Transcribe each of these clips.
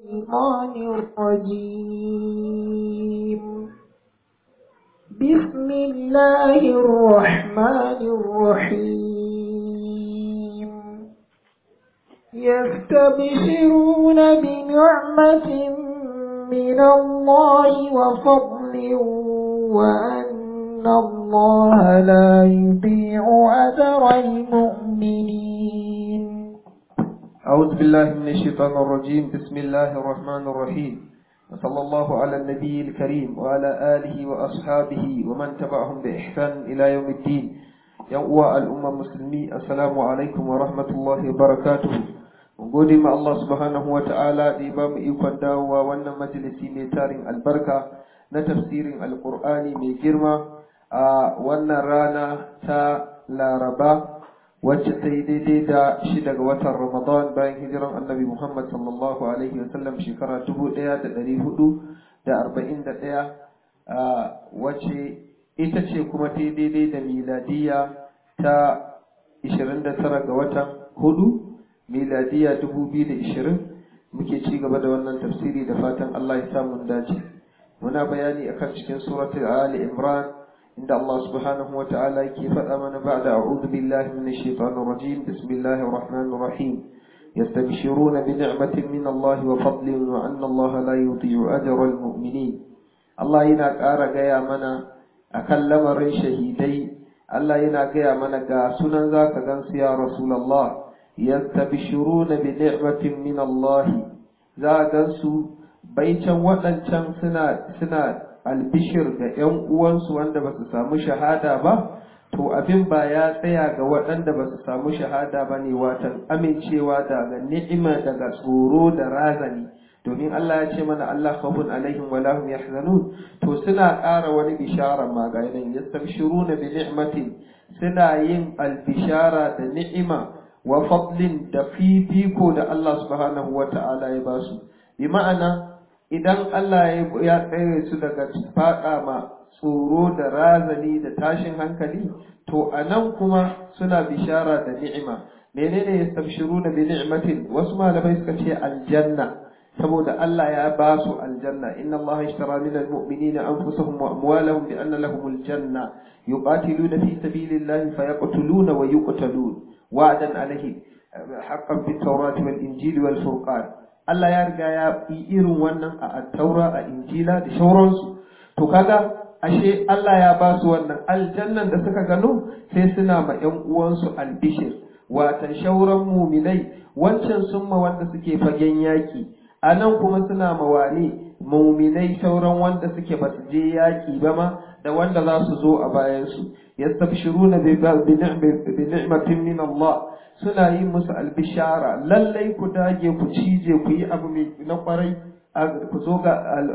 الشيطان الرجيم بسم الله الرحمن الرحيم يستبشرون بنعمة من الله وفضل وأن الله لا يضيع أجر المؤمنين أعوذ بالله من الشيطان الرجيم بسم الله الرحمن الرحيم وصلى الله على النبي الكريم وعلى آله وأصحابه ومن تبعهم بإحسان إلى يوم الدين يوم الأمة المسلمين السلام عليكم ورحمة الله وبركاته gode ma Allah subhanahu wa ta'ala da ya ba mu ikon dawowa wannan majalisi mai tarin albarka na tafsirin alkur'ani mai girma a wannan rana ta laraba wacce ta yi daidai da shi daga watan ramadan bayan hijiran annabi muhammad sallallahu alaihi wasallam shekara dubu ɗaya da ɗari hudu da arba'in da ɗaya wacce ita ce kuma ta yi daidai da miladiya ta ishirin da tara ga watan hudu miladiya dubu biyu da ishirin muke ci gaba da wannan tafsiri da fatan Allah ya samu dace muna bayani akan cikin suratul ali imran inda Allah subhanahu wa ta'ala yake faɗa mana ba'da a'udhu billahi minash shaitanir rajim bismillahir rahmanir rahim يستبشرون بنعمة من الله وفضل وأن الله لا يضيع أجر المؤمنين الله ينا قارا غيا منا أكلم رن شهيدي الله ينا غيا منا غا سنن ذاك غنس يا رسول الله yastabshiruna bi ni'matin min Allah za gansu baican waɗancan suna suna albishir ga ƴan uwansu wanda ba su samu shahada ba to abin ba ya tsaya ga waɗanda ba su samu shahada ba ne watan amincewa daga ni'ima daga tsoro da razani domin Allah ya ce mana Allah khawfun alaihim wa lahum yahzanun to suna ƙara wani bishara ma ga nan yastabshiruna bi ni'matin suna yin albishara da ni'ima wa fadlin da fifiko da Allah subhanahu wa ta'ala ya ba su bi ma'ana idan Allah ya tsere su daga faɗa ma tsoro da razani da tashin hankali to a nan kuma suna bishara da ni'ima menene ya tabshiru da bi ni'matin wasu malamai suka ce aljanna saboda Allah ya ba su aljanna inna Allah ishtara min almu'minina anfusahum wa amwalahum bi anna lahum aljanna yuqatiluna fi sabilillahi fayaqtuluna wa yuqtalun وعدا عليه حقا في التوراة والإنجيل والفرقان Allah ya riga ya yi irin wannan a taura a injila da shauransu to kaga ashe Allah ya ba su wannan aljannan da suka gano sai suna ma ƴan uwansu albishir watan shauran muminai wancan sun ma wanda suke fagen yaki a nan kuma suna ma wane muminai shauran wanda suke ba su je yaki ba ma da wanda za su zo a bayansu yastabshiruna bi ni'matin min Allah suna yin musu albishara lallai ku dage ku cije ku yi abu mai na kwarai ku zo ga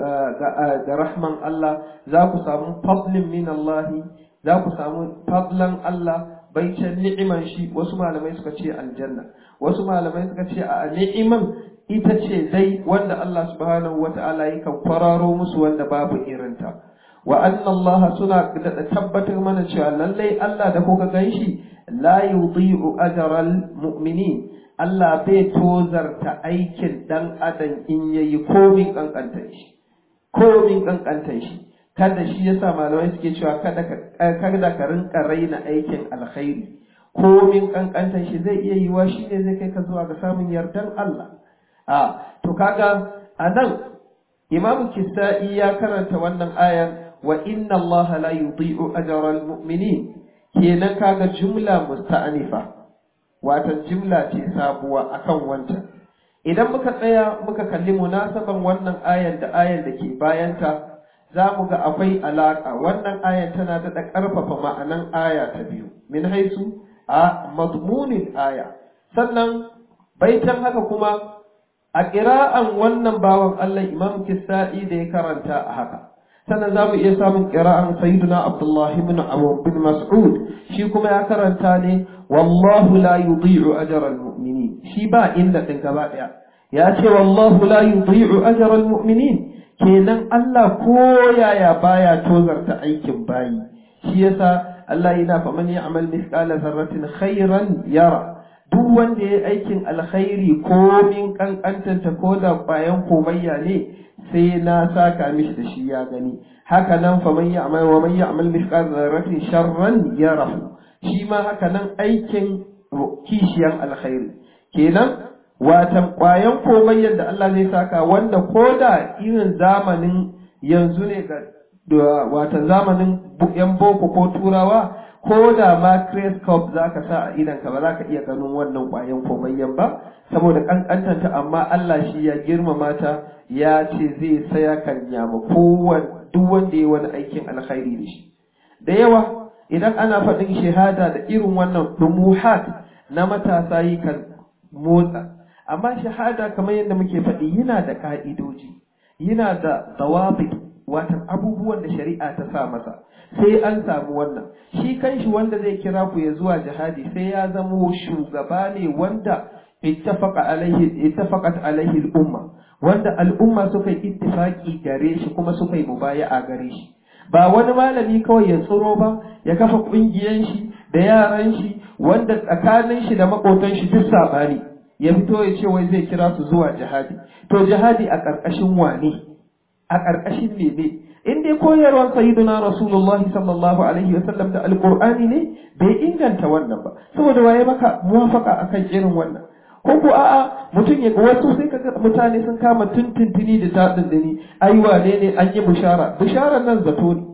ga rahman Allah za ku samu fadlin min Allah za ku samu fadlan Allah baicin ni'iman shi wasu malamai suka ce aljanna wasu malamai suka ce a ni'iman ita ce dai wanda Allah subhanahu wata'ala yakan kwararo musu wanda babu irinta wa anna Allah suna da tabbatar mana cewa lallai Allah da kuka ganshi la yudhi'u ajral mu'minin Allah bai tozarta aikin dan adam in yayi komin kankantar shi komin kankantar shi kada shi yasa malamai suke cewa kada ka kada ka rinka raina aikin alkhairi komin kankantar shi zai iya yiwa shi ne zai kai ka zuwa ga samun yardan Allah a to kaga anan Imam Kisa'i ya karanta wannan ayan wa inna Allah la yudhi'u ajra al-mu'minin kenan kaga jumla musta'anifa watan jumla ce sabuwa akan wancan idan muka tsaya muka kalli munasaban wannan ayan da ayan da ke bayanta za mu ga akwai alaka wannan ayan tana da ƙarfafa ma'anan aya ta biyu min haisu a mazmunin aya sannan baitan haka kuma a ƙira'an wannan bawan Allah imam kisa'i da ya karanta a haka sannan za mu iya samun ƙira'an sayyiduna abdullahi bin abu bin mas'ud shi kuma ya karanta ne wallahu la yudhi'u ajra al-mu'minin shi ba inda din gaba daya ya ce wallahu la yudhi'u ajra al-mu'minin kenan Allah ko yaya baya tozarta aikin bayi shi yasa Allah yana fa man ya'mal mithqala dharratin khairan yara duk wanda ya aikin alkhairi komin kankantanta ko da bayan komayya ne sai na saka mishi da shi ya gani haka nan fa man ya'mal wa man ya'mal mithqala dharratin sharran yarahu shi ma haka nan aikin kishiyan alkhairi kenan watan kwayan komayyan da Allah zai saka wanda ko da irin zamanin yanzu ne ga watan zamanin yan boko ko turawa ko da ma Cup za ka sa a idan ka ba za ka iya ganin wannan kwayan komayyan ba saboda kankantanta amma Allah shi ya girmama ta ya ce zai saya kan yama kowane duk wanda ya wani aikin alkhairi da shi da yawa idan ana faɗin shahada da irin wannan dumuhat na matasa yi kan motsa amma shahada kamar yadda muke faɗi yana da ka'idoji yana da zawabit watan abubuwan da shari'a ta sa masa sai an samu wannan shi kanshi wanda zai kira ku ya zuwa jihadi sai ya zamo shugaba ne wanda ittafaqa alaihi ittafaqat alaihi al-umma wanda al'umma suka yi ittifaki gare shi kuma suka yi mubaya'a gare shi ba wani malami kawai ya tsoro ba ya kafa kungiyan shi da yaran shi wanda tsakanin shi da makotan shi duk sabani ya fito ya ce wai zai kira su zuwa jihadi to jihadi a ƙarƙashin wane a ƙarƙashin mene in dai koyarwar sayyiduna rasulullah sallallahu alaihi wa sallam da alqur'ani ne bai inganta wannan ba saboda waye maka muwafaka akan irin wannan ko ko a'a mutum ya wasu sai kaga mutane sun kama tuntuntuni da tadin dani ai wane ne an yi bishara bisharar nan zato ne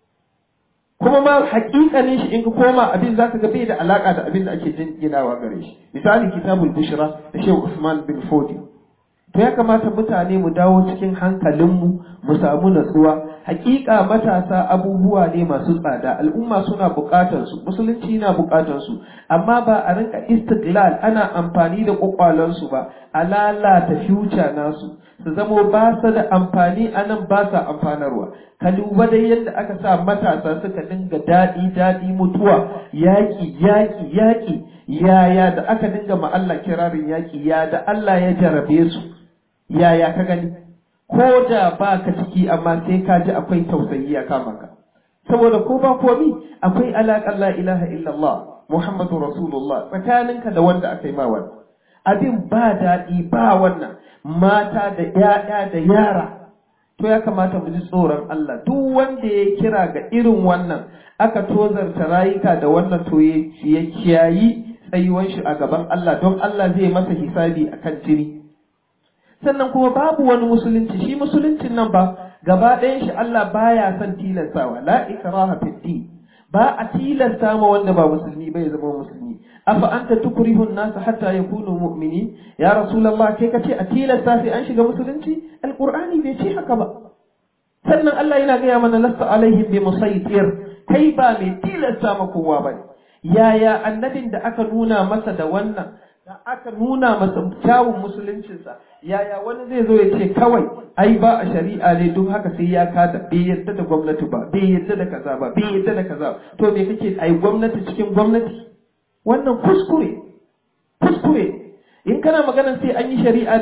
kuma ma hakikanin shi in ka koma abin zaka ga bai da alaka da abin da ake ginawa gare shi misali kitabul bushra da shehu usman bin fodi to ya kamata mutane mu dawo cikin hankalinmu mu samu natsuwa hakika matasa abubuwa ne masu tsada al'umma suna bukatar su musulunci na bukatar su amma ba a rinka istiklal ana amfani da kwakwalan su ba a lalata future nasu su zamo ba su da amfani a nan ba sa amfanarwa ka duba dai yadda aka sa matasa suka dinga daɗi daɗi mutuwa yaƙi yaƙi yaƙi yaya da aka dinga ma Allah kirarin yaƙi ya da Allah ya jarabe su yaya ka gani ko da ba ka ciki amma sai ka ji akwai tausayi a kama ka saboda ko ba komi akwai alaƙar la ilaha illallah muhammadu rasulullah tsakaninka da wanda aka yi ma wannan abin ba daɗi ba wannan mata da ‘ya'ya da yara to ya kamata mu ji tsoron Allah duk wanda ya kira ga irin wannan aka tozarta rayuka da wannan to ya kiyayi tsayuwan shi a gaban Allah don Allah zai masa hisabi akan jini sannan kuma babu wani musulunci shi musuluncin nan ba gaba ɗayan shi Allah baya son tilastawa la ikraha fid din ba a tilasta ma wanda ba musulmi ba ya zama musulmi afa anta tukrihu an-nas hatta yakunu mu'minin ya rasulullah kai kace a tilasta sai an shiga musulunci alqur'ani bai ce haka ba sannan Allah yana gaya mana lasta alaihim bi musaytir kai ba mai tilasta ma kowa bane yaya annabin da aka nuna masa da wannan da aka nuna masa kyawun musuluncinsa yaya wani zai zo ya ce kawai ai ba a shari'a ne duk haka sai ya kada bai yadda da gwamnati ba bai yadda da kaza ba bai yadda da kaza to me kake ai gwamnati cikin gwamnati wannan kuskure kuskure in kana magana sai an yi shari'a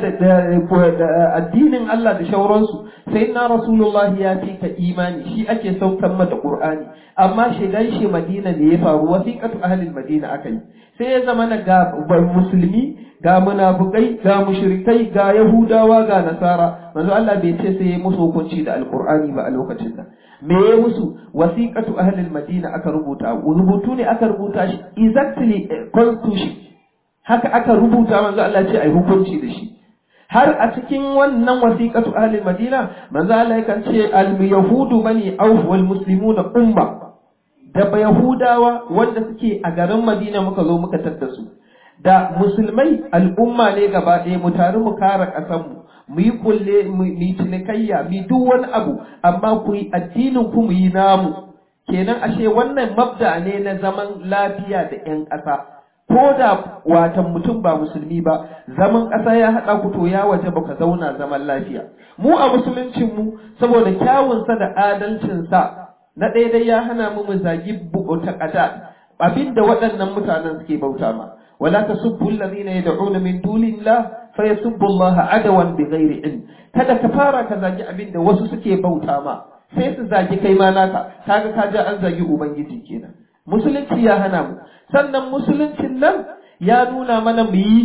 da addinin Allah da shauransu sai na Rasulullah ya fi ka imani shi ake saukan mata Qur'ani amma shigan shi Madina ne ya faru wasiqatu ahlil Madina aka yi sai ya zama na ga musulmi ga munafukai ga mushrikai ga yahudawa ga nasara manzo Allah bai ce sai ya musu hukunci da alqur'ani ba a lokacin nan me ya musu wasiqatu ahlil Madina aka rubuta rubutu ne aka rubuta shi exactly constitution haka aka rubuta manzo Allah ce ai hukunci da shi har a cikin wannan wasiqatu ahli madina manzo Allah yakan ce al yahudu bani auf wal muslimuna umma da ba yahudawa wanda suke a garin madina muka zo muka tadda su da musulmai al'umma ne gaba ɗaya mu tare mu kare ƙasar mu mu yi kulle mu yi cinikayya mu duk wani abu amma ku yi addinin ku mu yi namu kenan ashe wannan mabda ne na zaman lafiya da 'yan ƙasa ko da watan mutum ba musulmi ba zaman ƙasa ya haɗa ku to ya waje baka zauna zaman lafiya mu a musuluncin mu saboda kyawunsa da adalcinsa na daidai ya hana mu mu zagi buƙota ƙada abinda waɗannan mutanen suke bauta ma wala tasubbu alladhina yad'una min dunillah fa yasubbu Allah adawan bighairi ilm kada ka fara ka zagi abinda wasu suke bauta ma sai su zagi kai ma naka kaga ka ja an zagi ubangiji kenan musulunci ya hana mu sannan musuluncin nan ya nuna mana mu yi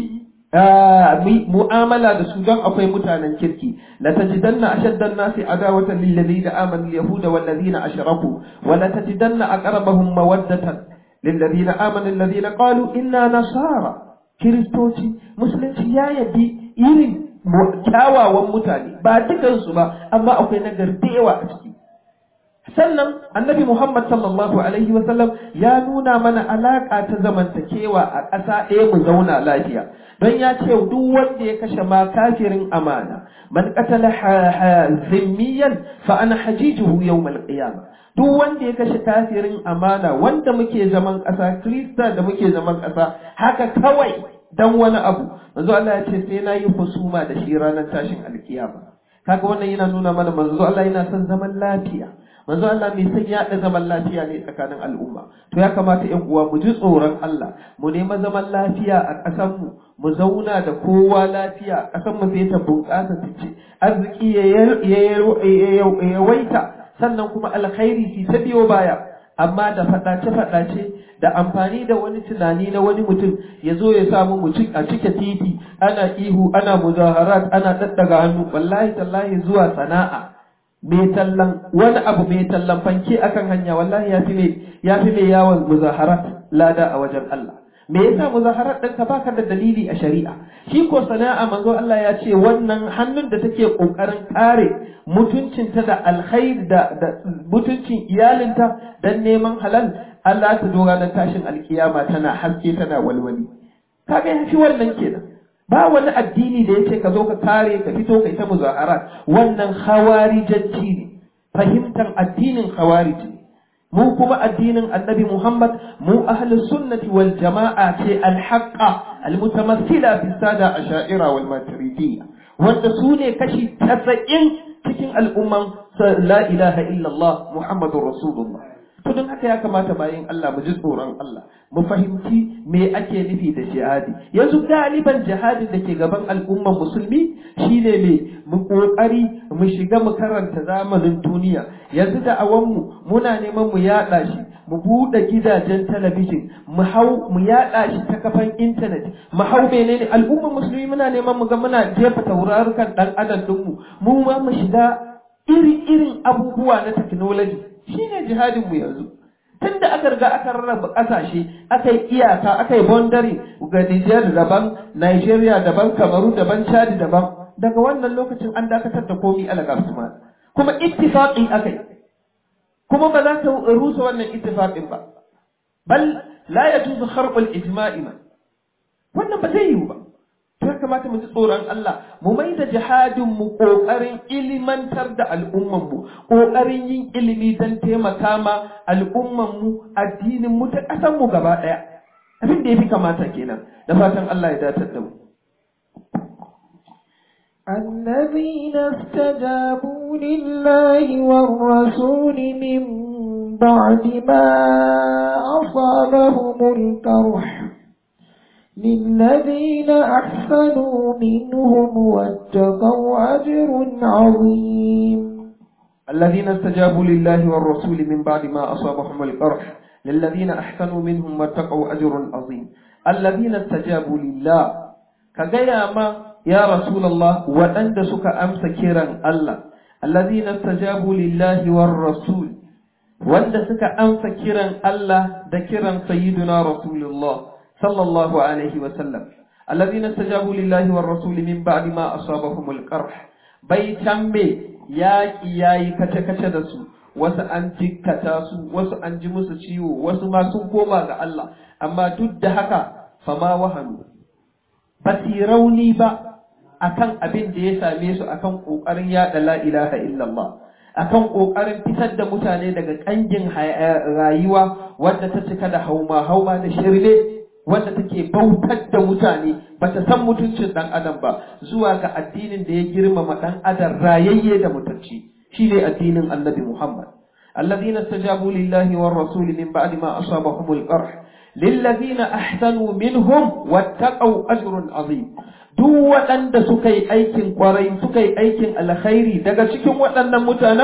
mu'amala da su don akwai mutanen kirki la tajidanna ashaddan nasi adawatan lil ladina amanu al yahuda wal ladina ashraku wa la tajidanna aqrabahum mawaddatan lil ladina amanu alladhina qalu inna nasara kiristoci musulunci ya yabi irin kyawawan mutane ba dukansu ba amma akwai nagar da yawa a ciki sannan annabi Muhammad sallallahu alaihi wasallam ya nuna mana alaƙa ta zamantakewa a ƙasa ɗaya mu zauna lafiya don ya ce duk wanda ya kashe ma kafirin amana man qatala zimmiyan fa ana hajijuhu yawmal qiyamah duk wanda ya kashe kafirin amana wanda muke zaman ƙasa krista da muke zaman ƙasa haka kawai dan wani abu manzo Allah ya ce sai na yi husuma da shi ranar tashin alkiyama kaga wannan yana nuna mana manzo Allah yana son zaman lafiya manzo Allah mai son yaɗa zaman lafiya ne tsakanin al'umma to ya kamata ƴan uwa mu ji tsoron Allah mu nema zaman lafiya a ƙasar mu mu zauna da kowa lafiya ƙasar mu sai ta bunƙasa ta ce arziki ya yawaita sannan kuma alkhairi shi ta biyo baya amma da faɗace-faɗace da amfani da wani tunani na wani mutum ya zo ya samu mu a cike titi ana ihu ana muzaharat ana daddaga hannu wallahi tallahi zuwa sana'a mai tallan wani abu mai tallan fanke akan hanya wallahi ya fi mai ya fi mai yawon muzaharat lada a wajen Allah me yasa muzaharat ɗin ka baka da dalili a shari'a shi ko sana'a manzo Allah ya ce wannan hannun da take kokarin kare mutuncinta da alkhair da mutuncin iyalinta dan neman halal Allah ta dora na tashin alkiyama tana haske tana walwali kaga yafi wannan kenan ba wani addini da yace ka zo ka kare ka fito kai ta muzaharat wannan khawarijanci ne fahimtar addinin khawarij mu kuma addinin annabi Muhammad mu ahli sunnati wal jama'a ce alhaqqa almutamassila fi sada asha'ira wal maturidiyya wanda su ne kashi 90 cikin al'umman la ilaha illallah muhammadur rasulullah to don haka ya kamata bayan Allah mu ji tsoron Allah mu fahimci me ake nufi da jihadi yanzu galiban jihadin da ke gaban al'umman musulmi shine me mu kokari mu shiga mu karanta zamanin duniya yanzu da awanmu muna neman mu yada shi mu buɗe gidajen talabijin mu hau mu yada shi ta kafan intanet mu hau menene al'umman musulmi muna neman mu ga muna jefa taurarukan dan adam dinmu mu ma mu shiga iri-irin abubuwa na technology shine jihadin mu yanzu tunda aka riga aka rarraba kasashe aka yi iyaka aka yi boundary ga Niger daban Nigeria daban Kamaru daban Chad daban daga wannan lokacin an dakatar da komi alaga kuma ittifaqi akai kuma ba za ta rusa wannan ittifaqin ba bal la yajuzu kharq al-ijma'i wannan ba zai yiwu ba ya kamata mu ji tsoron Allah mu mai da jihadin mu kokarin ilimantar da al'umman mu kokarin yin ilimi don taimaka ma al'umman mu addinin mu ta kasan mu gaba daya abin da yafi kamata kenan da fatan Allah ya datar da mu الذين استجابوا لله والرسول من بعد ما أصابهم الكرح للذين أحسنوا منهم واتقوا أجر عظيم الذين استجابوا لله والرسول من بعد ما أصابهم القرح للذين أحسنوا منهم واتقوا أجر عظيم الذين استجابوا لله كجيا ما يا رسول الله وأنت سك أمس كيرا الله الذين استجابوا لله والرسول وأنت سك أمس كيرا الله ذكرا سيدنا رسول الله صلى الله عليه وسلم الذين استجابوا لله والرسول من بعد ما أصابهم القرح بيتم yaƙi ya yi kace-kace da su wasu an jikkata su wasu an ji musu ciwo wasu ma sun koma ga Allah amma duk da haka fama wahanu ba su rauni ba akan abin da ya same su akan ƙoƙarin yaɗa la ilaha illallah akan ƙoƙarin fitar da mutane daga ƙangin rayuwa wadda ta cika da hauma hauma da shirme wanda take bautar da mutane ba ta san mutuncin dan adam ba zuwa ga addinin da ya girmama dan adam rayayye da mutunci shine addinin annabi Muhammad alladhina istajabu lillahi war rasul min ba'di ma asabahum al-qarh lilladhina ahsanu minhum wattaqu ajrun azim duk waɗanda suka yi aikin kwarai suka yi aikin alkhairi daga cikin waɗannan mutanen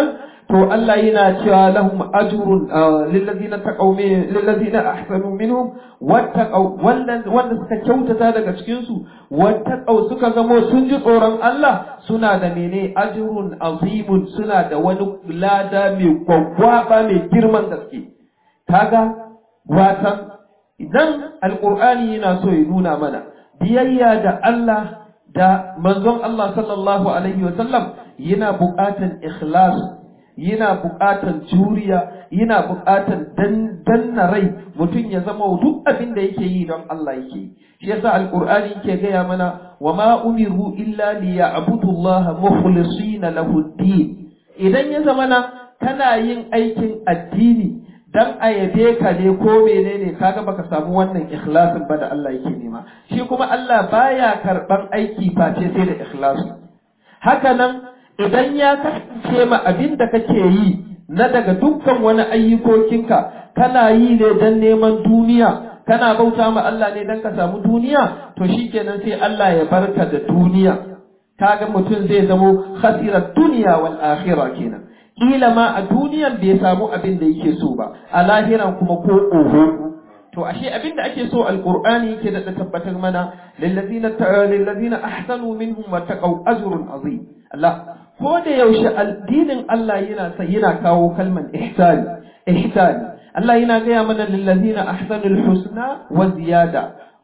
to Allah yana cewa lahum ajrun lillazina taqaw lillazina ahsanu minhum wattaqaw wanda suka kyautata daga cikin su wattaqaw suka zamo sun ji tsoron Allah suna da mene ajrun azimun suna da wani lada mai gwaggwaba mai girman gaske kaga watan idan alqur'ani yana so ya nuna mana biyayya da Allah da manzon Allah sallallahu alaihi wa sallam yana buƙatan ikhlas yana buƙatan juriya yana buƙatan danna rai mutum ya zama duk abin da yake yi don Allah yake yi shi yasa alqur'ani yake gaya mana wa ma umiru illa liya'budu Allah mukhlisina lahu din idan ya zama na kana yin aikin addini dan a yabe ka ne ko menene kaga baka samu wannan ikhlasin ba da Allah yake nema shi kuma Allah baya karban aiki face sai da ikhlasi haka nan idan ya kasance ma abin da kake yi na daga dukkan wani ayyukokinka kana yi ne dan neman duniya kana bauta ma Allah ne dan ka samu duniya to shikenan sai Allah ya barka da duniya kaga mutum zai zamo khasirar duniya wal akhirah kenan kila ma a duniyan bai samu abin da yake so ba a lahiran kuma ko oho to ashe abin da ake so alqur'ani yake da tabbatar mana lillazina lillazina ahsanu minhum wa taqaw ajrun azim Allah ko da yaushe addinin Allah yana sai yana kawo kalman ihsani ihsani Allah yana gaya mana lillazina ahsanul husna wa ziyada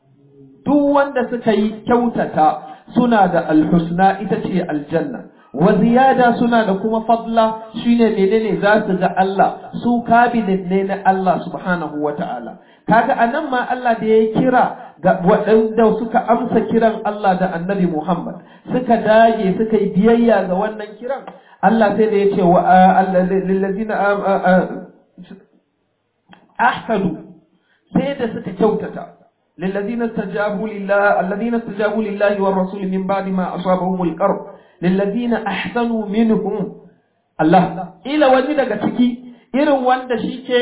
duk wanda suka yi kyautata suna da alhusna ita ce aljanna wa ziyada suna da kuma fadla shine menene za su ga Allah su cabinet ne na Allah subhanahu wa ta'ala kaga anan ma Allah da ya kira ga waɗanda suka amsa kiran Allah da annabi Muhammad suka dage suka yi biyayya ga wannan kiran Allah sai da ya ce wa lillazina ahsanu sai da suka kyautata للذين استجابوا لله الذين استجابوا لله والرسول من بعد ما أصابهم القرب للذين أحسنوا منهم الله إلى wani daga ciki irin wanda shi ke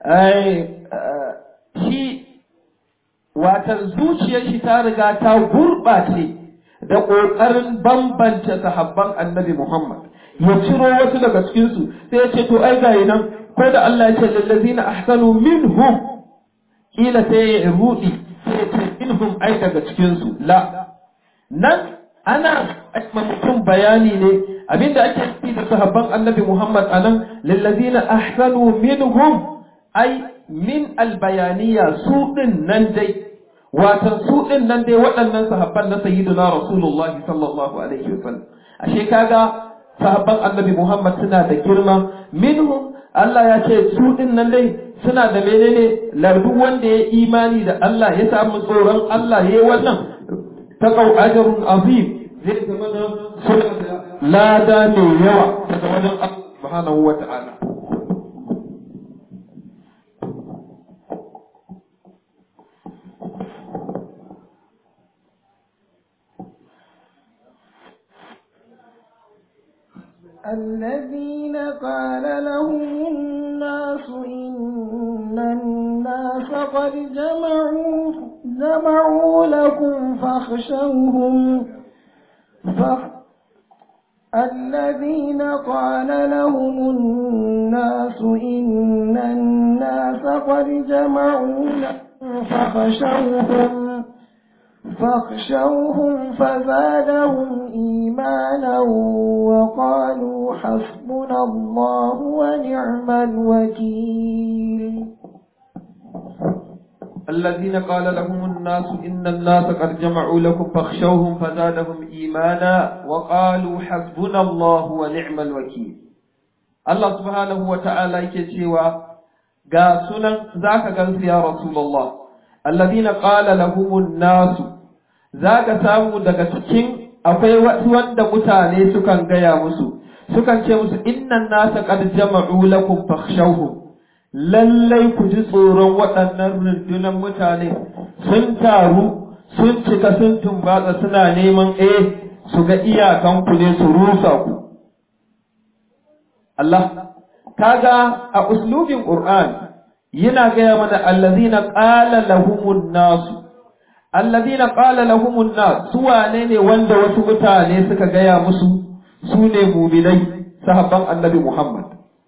shi watan zuciyar shi ta riga ta gurɓace da ƙoƙarin bambance sahabban annabi Muhammad ya ciro wasu daga cikinsu sai ya ce to ai ga nan ko da Allah ya ce lillazina ahsanu minhum kila sai ya rudi minhum ai daga cikinsu la nan ana mutum bayani ne abinda ake nufi da sahabban annabi Muhammad anan lillazina ahsanu minhum ai min albayaniya su din nan dai watan su din nan dai waɗannan sahabban na sayyidina rasulullahi sallallahu alaihi wasallam ashe kaga sahabban annabi Muhammad suna da girma minhum Allah ya ce su din nan dai suna da menene lardu wanda ya imani da Allah ya samu tsoron Allah ya yi wannan ta kau ajarun azim zai zama da suna da lada mai yawa daga wajen Allah subhanahu wa ta'ala الذين قال لهم الناس إن الناس قد جمعوا جمعوا لكم فاخشوهم فخ الذين قال لهم الناس إن الناس قد جمعوا لكم فاخشوهم فاخشوهم فزادهم إيمانا وقالوا حسبنا الله ونعم الوكيل الذين قال لهم الناس إن الناس قد جمعوا لكم فاخشوهم فزادهم إيمانا وقالوا حسبنا الله ونعم الوكيل الله سبحانه وتعالى يكتشوا ga sunan zaka gansu ya Rasulullah alladhina qala lahumun nasu zaka samu daga cikin akwai wasu wanda mutane sukan gaya musu sukan ce musu innan nasa qad jama'u lakum fakhshawhum lallai ku ji tsoron waɗannan rundunar mutane sun taru sun cika sun tumbatsa suna neman eh su ga iyakanku ne su rusa ku Allah kaga a uslubin Qur'an yana gaya mana allazina qala lahumun nas allazina qala lahumun nas su wane ne wanda wasu mutane suka gaya musu su ne mu'minai sahabban annabi Muhammad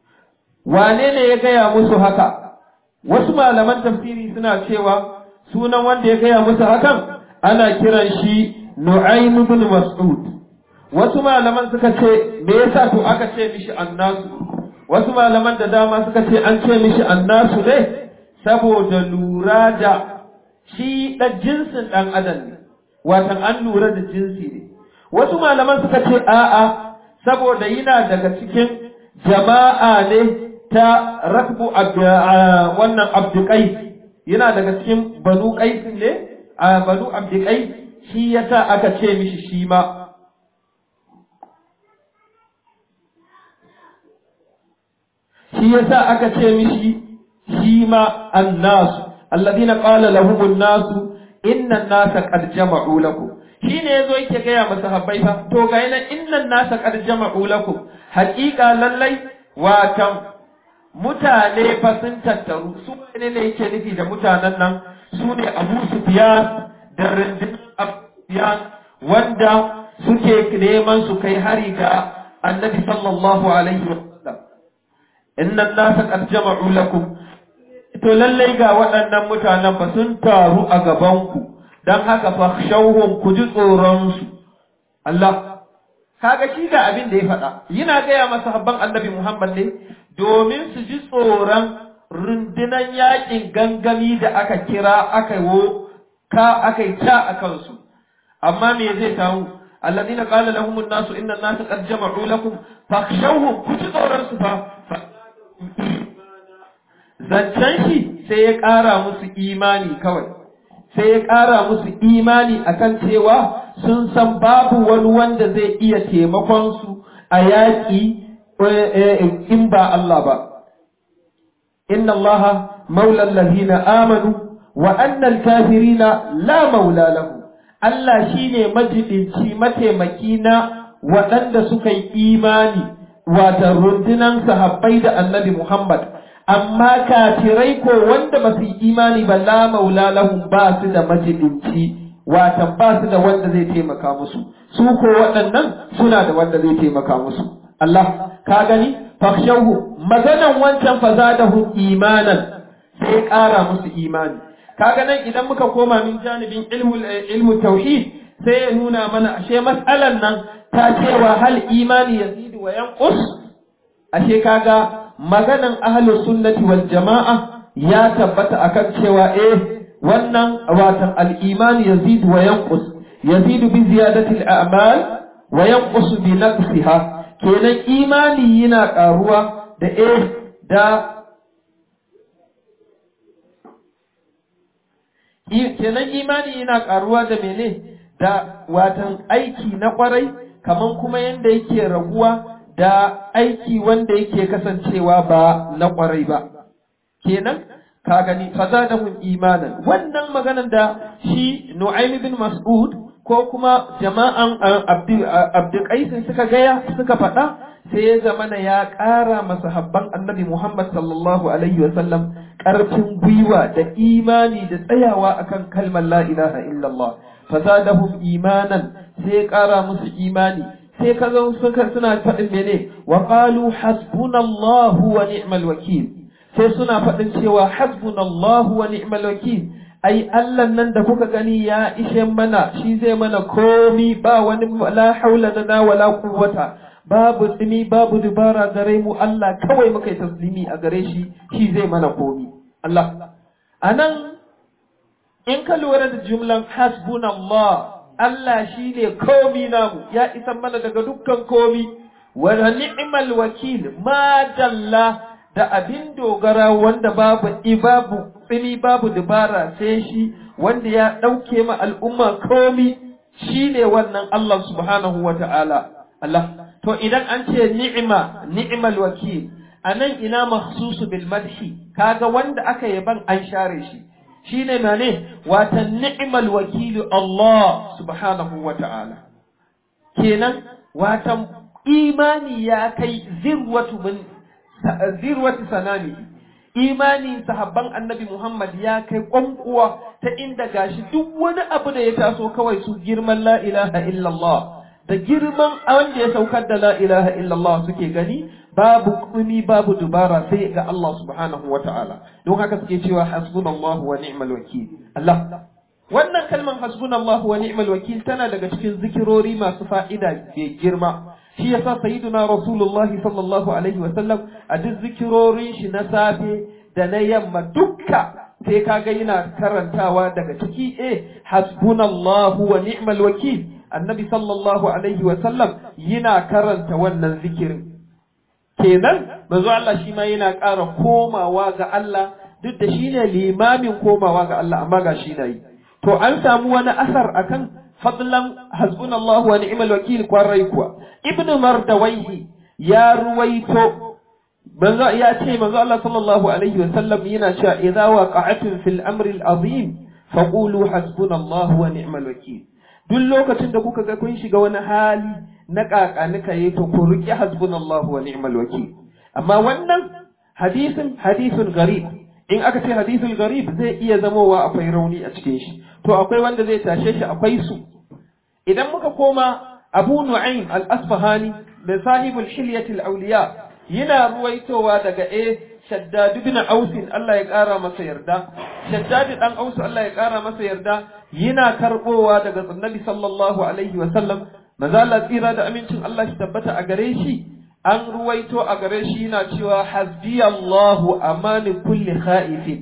wane ne ya gaya musu haka wasu malaman tafsiri suna cewa sunan wanda ya gaya musu hakan ana kiran shi Nu'aym ibn Mas'ud wasu malaman suka ce me yasa to aka ce mishi annasu wasu malaman da dama suka ce an ce mishi annasu ne saboda lura da shi da jinsin dan adam ne watan an lura da jinsi ne wasu malaman suka ce a'a saboda yana daga cikin jama'a ne ta rakbu wannan abdukai yana daga cikin banu qais ne a banu abdukai shi yasa aka ce mishi shi ma shi yasa aka ce mishi shi ma annasu alladhina qala lahum an-nasu inna an-nasa qad jama'u lakum shine yazo yake gaya masa habbai fa to ga yana inna an-nasa qad jama'u lakum haqiqa lallai watan mutane fa sun tattaru su ne ne yake nufi da mutanen nan su ne Abu Sufyan da rindin Sufyan wanda suke neman su kai hari ga Annabi sallallahu alaihi wa sallam inna an-nasa qad jama'u lakum to lallai ga waɗannan mutanen ba sun taru a gabanku don haka fa shauhun ku ji tsoronsu Allah kaga shi ga abin da ya faɗa yana gaya masa habban annabi Muhammad ne domin su ji tsoron rundunan yakin gangami da aka kira aka wo ka aka yi ta a kansu amma me zai samu alladina qala lahum an-nasu inna an-nasa qad jama'u lakum fakhshawhum ku ji tsoron su fa zancen shi sai ya ƙara musu imani kawai sai ya ƙara musu imani akan cewa sun san babu wani wanda zai iya taimakon su a yaƙi in ba Allah ba inna Allah maula allazina amanu wa annal kafirina la maula lahu Allah shine majidinci mataimaki na waɗanda suka yi imani wata rundunan sahabbai da annabi Muhammad amma kafirai ko wanda ba su yi imani ba la maula lahum ba su da majidinci watan ba su da wanda zai taimaka musu su ko waɗannan suna da wanda zai taimaka musu Allah ka gani fakhshawhu maganan wancan fazadahu imanan sai ƙara musu imani kaga nan idan muka koma min janibin ilmu ilmu tauhid sai ya nuna mana ashe mas'alan nan ta cewa hal imani yazidu wa yanqus ashe kaga maganan ahlus sunnati wal jama'a ya tabbata akan cewa eh wannan watan al-iman yazid wa yanqus yazid bi ziyadati al-a'mal wa yanqus bi naqsiha kenan imani yana karuwa da eh da kenan imani yana karuwa da mene da watan aiki na kwarai kaman kuma yanda yake raguwa da aiki wanda yake kasancewa ba na kwarai ba kenan ka gani fazadahum imanan wannan maganan da shi Nu'aym bin Mas'ud ko kuma jama'an Abdul Qais suka gaya suka faɗa sai ya zamana ya ƙara masahabban Annabi Muhammad sallallahu alaihi wa sallam ƙarfin gwiwa da imani da tsayawa akan kalmar la ilaha illallah fazadahum imanan sai ya ƙara musu imani sai ka zo suka suna faɗin mene wa qalu hasbunallahu wa ni'mal wakil sai suna faɗin cewa hasbunallahu wa ni'mal wakil ai Allah nan da kuka gani ya ishe mana shi zai mana komi ba wani la haula lana wala quwwata babu tsimi babu dubara gare mu Allah kawai muka yi taslimi a gare shi shi zai mana komi Allah anan in ka lura da jumlan hasbunallah Allah shi ne komi namu ya isan mana daga dukkan komi wa ni'mal wakil ma dalla da abin dogara wanda babu babu tsini babu dubara sai shi wanda ya ɗauke ma al'umma komi shi ne wannan Allah subhanahu wa ta'ala Allah to idan an ce ni'ima ni'mal wakil anan ina mahsusu bil madhi kaga wanda aka yaban an share shi shine mane wata ni'mal wakilu Allah subhanahu wa ta'ala kenan wata imani ya kai zirwatu min zirwatu sanami imani sahabban annabi Muhammad ya kai kwankuwa ta inda gashi duk wani abu da ya taso kawai su girman la ilaha illallah da girman wanda ya saukar da la ilaha illallah suke gani babu kuni babu dubara sai ga Allah subhanahu wa ta'ala don haka suke cewa hasbunallahu wa ni'mal wakil Allah wannan kalmar hasbunallahu wa ni'mal wakil tana daga cikin zikirori masu fa'ida da girma shi yasa sayyiduna rasulullah sallallahu alaihi wa sallam a duk zikirorin shi na safe da na yamma dukka sai kaga yana karantawa daga ciki eh hasbunallahu wa ni'mal wakil annabi sallallahu alaihi wa sallam yana karanta wannan zikirin kenan manzo Allah shi ma yana ƙara komawa ga Allah duk da shine limamin komawa ga Allah amma ga shi na yi to an samu wani asar akan fadlan hasbunallahu wa ni'mal wakil kwarai kuwa ibnu mardawaihi ya ruwaito manzo ya ce manzo Allah sallallahu alaihi wa sallam yana cewa idza waqa'atun fil amri al-azim faqulu hasbunallahu wa ni'mal wakil duk lokacin da kuka ga kun shiga wani hali na kakanika yi to ku riƙe hasbunallahu wa ni'mal wakil amma wannan hadisin hadisun garib in aka ce hadisul garib zai iya zamowa akwai rauni a cikin shi to akwai wanda zai tashe shi akwai su idan muka koma abu nu'aym al-asfahani da sahibul hilyatil awliya yana ruwaitowa daga eh shaddad ibn aus Allah ya kara masa yarda shaddad dan aus Allah ya kara masa yarda yana karbowa daga annabi sallallahu alaihi wa sallam maza Allah tsira da amincin Allah shi tabbata a gare shi an ruwaito a gare shi yana cewa hasbi Allahu amani kulli khaifin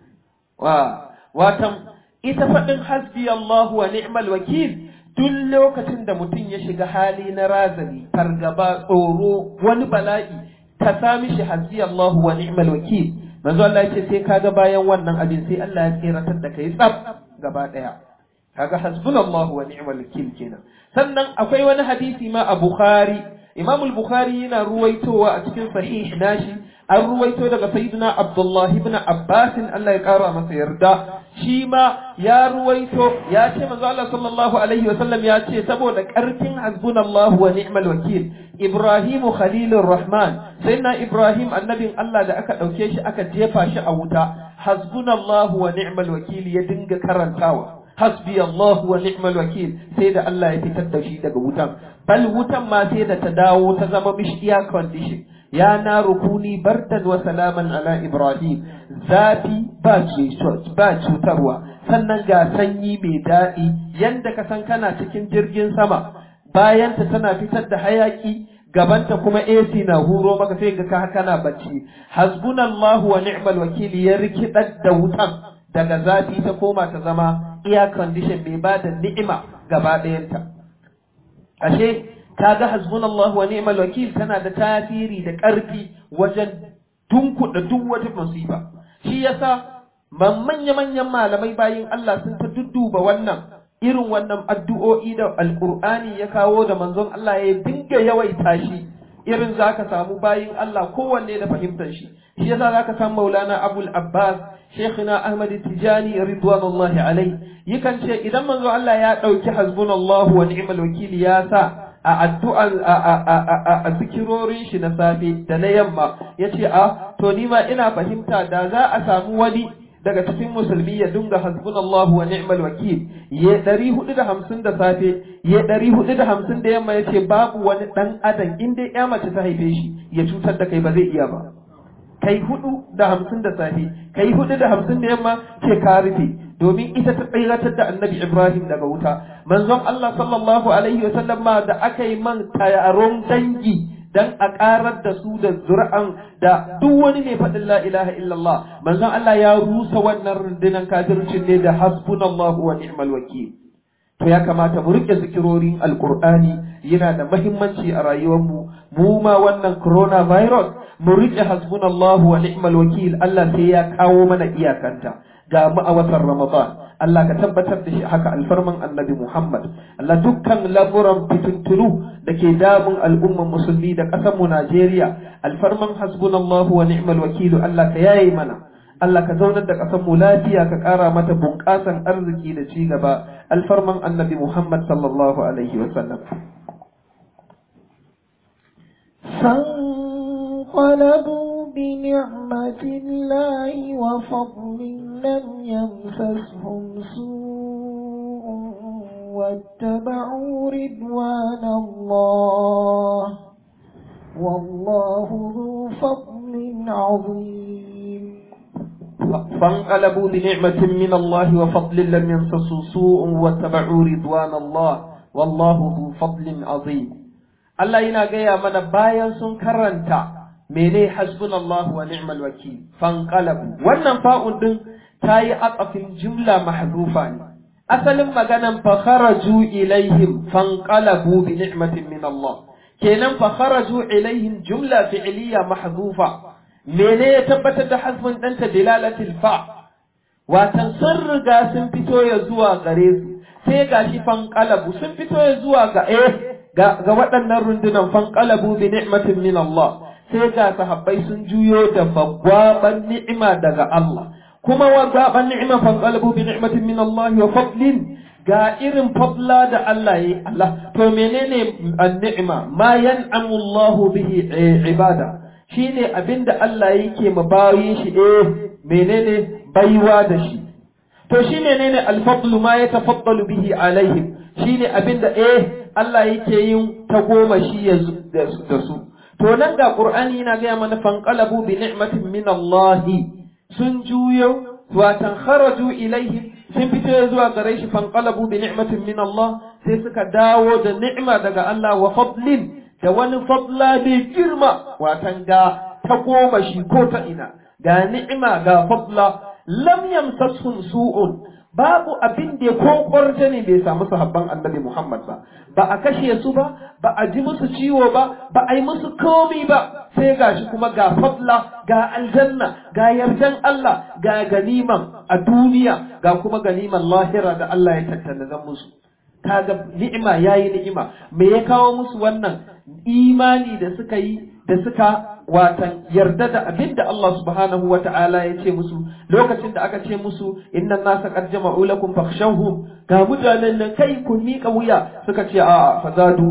wa watan ita faɗin hasbi Allahu wa ni'mal wakil duk lokacin da mutum ya shiga hali na razani fargaba tsoro wani bala'i ka sami shi hasbi Allahu wa ni'mal wakil manzo Allah ya ce sai kaga bayan wannan abin sai Allah ya tsiratar da kai tsaf gaba daya kaga hasbunallahu wa ni'mal wakil kenan sannan akwai wani hadisi ma a Bukhari Imam al-Bukhari yana ruwaitowa a cikin sahih nashi an ruwaito daga sayyidina Abdullah ibn Abbas Allah ya kara masa yarda shi ma ya ruwaito ya ce manzo Allah sallallahu alaihi wasallam ya ce saboda karfin hasbunallahu wa ni'mal wakil Ibrahim Khalilur Rahman sayyidina Ibrahim annabin Allah da aka dauke shi aka jefa shi a wuta hasbunallahu wa ni'mal wakil ya dinga karantawa hasbi Allah wa ni'mal wakil sai da Allah ya fitar da shi daga wutan bal wutan ma sai da ta dawo ta zama mishi air condition ya na rukuni bardan wa salaman ala Ibrahim zafi ba ba cutarwa sannan ga sanyi mai daɗi yanda ka san kana cikin jirgin sama bayanta tana fitar da hayaki gabanta kuma AC na huro maka sai ga ka kana bacci hasbunallahu wa ni'mal wakil ya rikidar da wutan daga zafi ta koma ta zama air condition mai ba da ni'ima gaba ɗayanta. Ashe, kaga hasbunallahu wa ni'mal wakil tana da tasiri da ƙarfi wajen tunkuɗa duk wata musiba. Shi yasa manya-manyan malamai bayin Allah sun ta dudduba wannan irin wannan addu'o'i da alƙur'ani ya kawo da manzon Allah ya dinga yawaita shi irin za ka samu bayin Allah kowanne da fahimtar shi. Shi yasa za ka samu Maulana Abul Abbas Sheikhina Ahmad Tijani ridwanullahi alai yakan ce idan manzo Allah ya dauki hasbunallahu wa ni'mal wakil ya sa a addu'a a zikirorin shi na safe da na yamma yace a to ni ma ina fahimta da za a samu wani daga cikin musulmi ya dunga hasbunallahu wa ni'mal wakil ya ɗari hudu da hamsin da safe ya ɗari hudu da hamsin da yamma yace babu wani ɗan adam in dai ya mace ta haife shi ya cutar da kai ba zai iya ba kai hudu da hamsin da safe kai hudu da hamsin da yamma ce ka rufe domin ita ta tsiratar da annabi Ibrahim daga wuta manzon Allah sallallahu alaihi wa sallam ma da aka yi man tayaron dangi dan a karar da su da zura'an da duk wani mai faɗin la ilaha illallah manzon Allah ya rusa wannan rundunar kafircin ne da hasbunallahu wa ni'mal wakil to ya kamata mu rike zikirorin alqur'ani yana da mahimmanci a rayuwarmu mu ma wannan coronavirus mu rike hasbunallahu wa ni'mal wakil Allah sai ya kawo mana iyakanta ga mu a watan Ramadan Allah ka tabbatar da shi haka alfarman annabi Muhammad Allah dukkan lamuran fitintunu da ke damun al'umman musulmi da ƙasar mu Najeriya alfarman hasbunallahu wa ni'mal wakil Allah ka yaye mana Allah ka zaunar da ƙasar mu lafiya ka ƙara mata bunƙasan arziki da ci gaba alfarman annabi Muhammad sallallahu alaihi wa sallam فانقلبوا بنعمة الله وفضل لم يمسسهم سوء واتبعوا رضوان الله والله ذو فضل عظيم فانقلبوا بنعمة من الله وفضل لم يمسسوا سوء واتبعوا رضوان الله والله ذو فضل عظيم Allah yana gaya mana bayan sun karanta mene hasbunallahu wa ni'mal wakil fanqalabu wannan fa'un din tayi aqafin jumla mahzufa ne asalin maganan fa kharaju ilaihim fanqalabu bi ni'matin min Allah kenan fa kharaju ilaihim jumla fi'liya mahzufa mene ya tabbatar da hasbun ɗanta dilalatil fa watan sun riga sun fito ya zuwa gare su sai gashi fanqalabu sun fito ya zuwa ga eh ga waɗannan rundunan fanqalabu bi ni'matin min Allah sai ga sahabbai sun juyo da bagwaban ni'ima daga Allah kuma wa gaban ni'ima fanqalabu bi ni'matin min Allah wa fadlin ga irin fadla da Allah yi Allah to menene an-ni'ma ma yan'amu Allah bihi ibada shine abinda Allah yake ma bayin shi eh menene baiwa da shi to shi menene al-fadlu ma yatafaddalu bihi alaihim shine abinda eh Allah yake yin ta goma shi da su to nan ga Qur'ani yana ga mana fanqalabu bi ni'matin min Allah sun juyo watan kharaju ilaihim sun fito zuwa gare shi fanqalabu bi ni'matin min Allah sai suka dawo da ni'ima daga Allah wa fadlin da wani fadla bai girma watan ga ta goma shi ko ta ina ga ni'ima ga fadla lam yamsashum su'un babu abin da ko kwarta ne bai samu sahabban annabi Muhammad ba ba a kashe su ba ba a ji musu ciwo ba ba a yi musu komi ba sai gashi kuma ga fadla ga aljanna ga yardan Allah ga ganiman a duniya ga kuma ganiman lahira da Allah ya tattala musu kaga ni'ima yayi ni'ima me ya kawo musu wannan imani da suka yi da suka watan yarda da abin da Allah subhanahu wa ta'ala ya ce musu lokacin da aka ce musu innan nasa qad jama'u lakum fakhshawhum ga mutanen nan kai kun miƙa wuya suka ce a fazadu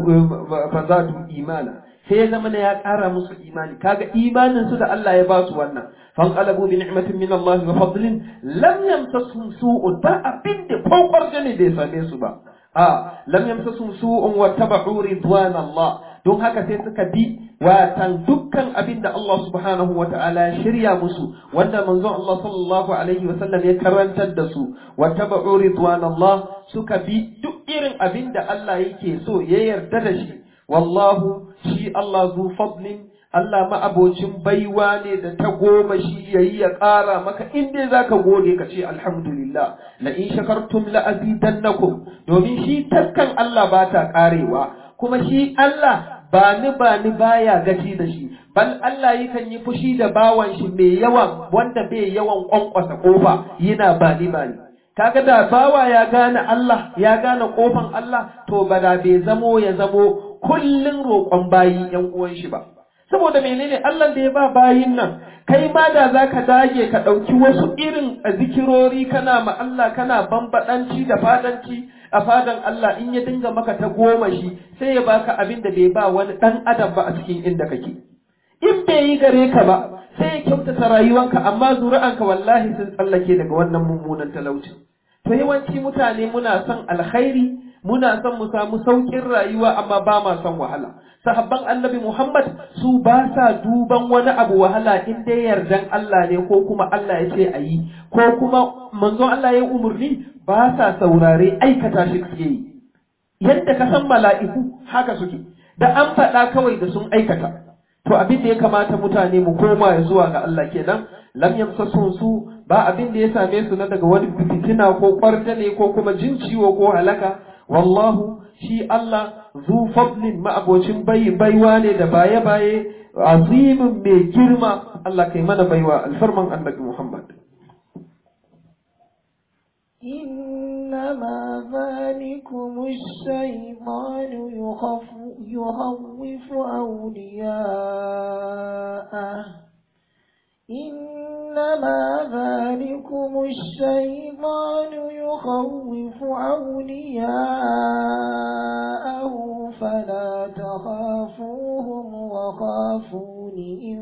fazadu imana sai ya zama ya ƙara musu imani kaga imanin su da Allah ya ba su wannan fanqalabu bi ni'matin min Allah wa fadlin lam yamsasuhum su'un ba abin da ko ne bai same su ba a lam yamsasuhum su'un wa tabu ridwan Allah don haka sai suka bi watan dukkan abin da Allah subhanahu wa ta'ala ya shirya musu wanda manzon Allah sallallahu alaihi wa sallam ya karantar da su wa tabu ridwan Allah suka bi duk irin abin da Allah yake so ya yarda da shi wallahu shi Allah zu fadlin Allah ma'abocin baiwa ne da ta goma shi yayi ya ƙara maka in dai zaka gode ka ce alhamdulillah la in shakartum la azidannakum domin shi taskan Allah ba ta ƙarewa kuma shi Allah ba ni ba ni baya gaci da shi bal Allah yakan yi fushi da bawan shi mai yawan wanda bai yawan kwankwasa kofa yana ba ni ba ni kaga da bawa ya gane Allah ya gane kofan Allah to ba da bai zamo ya zamo kullun roƙon bayi yan uwan shi ba saboda menene Allah da ya ba bayin nan kai ma da zaka dage ka ɗauki wasu irin zikirori kana ma Allah kana bambadanci da fadanci a fadan Allah in ya dinga maka ta goma shi sai ya baka abin da bai ba wani ɗan adam ba a cikin inda kake in bai yi gare ka ba sai ya kyautata rayuwanka amma zuri'anka wallahi sun tsallake daga wannan mummunan talauci to yawanci mutane muna son alkhairi muna son mu samu sauƙin rayuwa amma ba ma son wahala sahabban annabi Muhammad su ba sa duban wani abu wahala in dai yardan Allah ne ko kuma Allah ya ce a yi ko kuma manzon Allah ya umurni ba sa saurare aikata shi suke yi yadda ka san mala'iku haka suke da an faɗa kawai da sun aikata to abin da ya kamata mutane mu koma ya zuwa ga Allah kenan lam yamsasun su ba abin da ya same su na daga wani fitina ko kwartane ko kuma jin ciwo ko halaka wallahu shi Allah zu fadlin ma'abocin bai baiwa ne da baye baye azimin mai girma Allah kai mana baiwa alfarman annabi Muhammad إنما ذلكم الشيطان يخف يخوف أولياءه إنما ذلكم الشيطان يخوف أولياءه فلا تخافوهم وخافون إن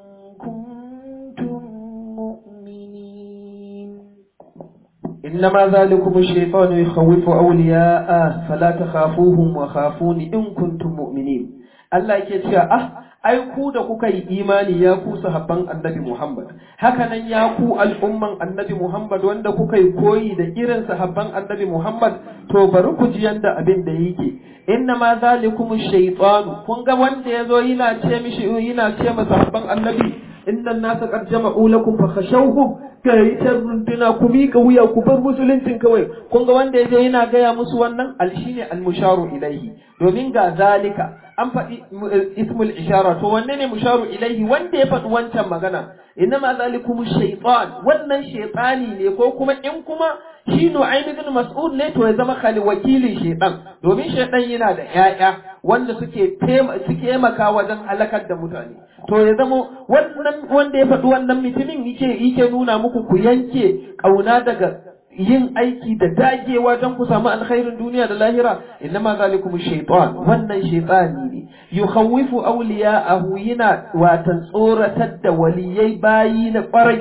كنتم مؤمنين إنما ذلكم الشيطان يخوف أولياءه فلا تخافوهم وخافون إن كنتم مؤمنين Allah yake cewa ah ai ku da kuka yi imani ya ku sahabban annabi Muhammad haka nan ya ku al'umman annabi Muhammad wanda kuka yi koyi da irin sahabban annabi Muhammad to bari ku ji yanda abin da yake inna ma zalikum shaytanu kun ga wanda yazo yana ce mishi yana ce masa sahabban annabi inna nasa qad jama'u lakum fa khashawhum kai ta runduna ku miƙa wuya ku bar musuluncin kawai kun ga wanda yaje yana gaya musu wannan al shine al musharu ilaihi domin ga zalika an faɗi ismul ishara to wanne ne musharu ilaihi wanda ya faɗi wancan magana innama zalikum shaytan wannan shaytani ne ko kuma in kuma shi Nu'aym ibn Mas'ud ne to ya zama khali wakilin shaytan domin shaytan yana da ƴaƴa wanda suke suke taimaka wajen halakar da mutane to ya zama wannan wanda ya faɗi wannan mutumin yake yake nuna muku ku yanke kauna daga yin aiki da dagewa don ku samu alkhairin duniya da lahira innama zalikum shaytan wannan shaytani ne yukhawwifu awliya'ahu yana watan tsoratar da waliyai bayi na kwarai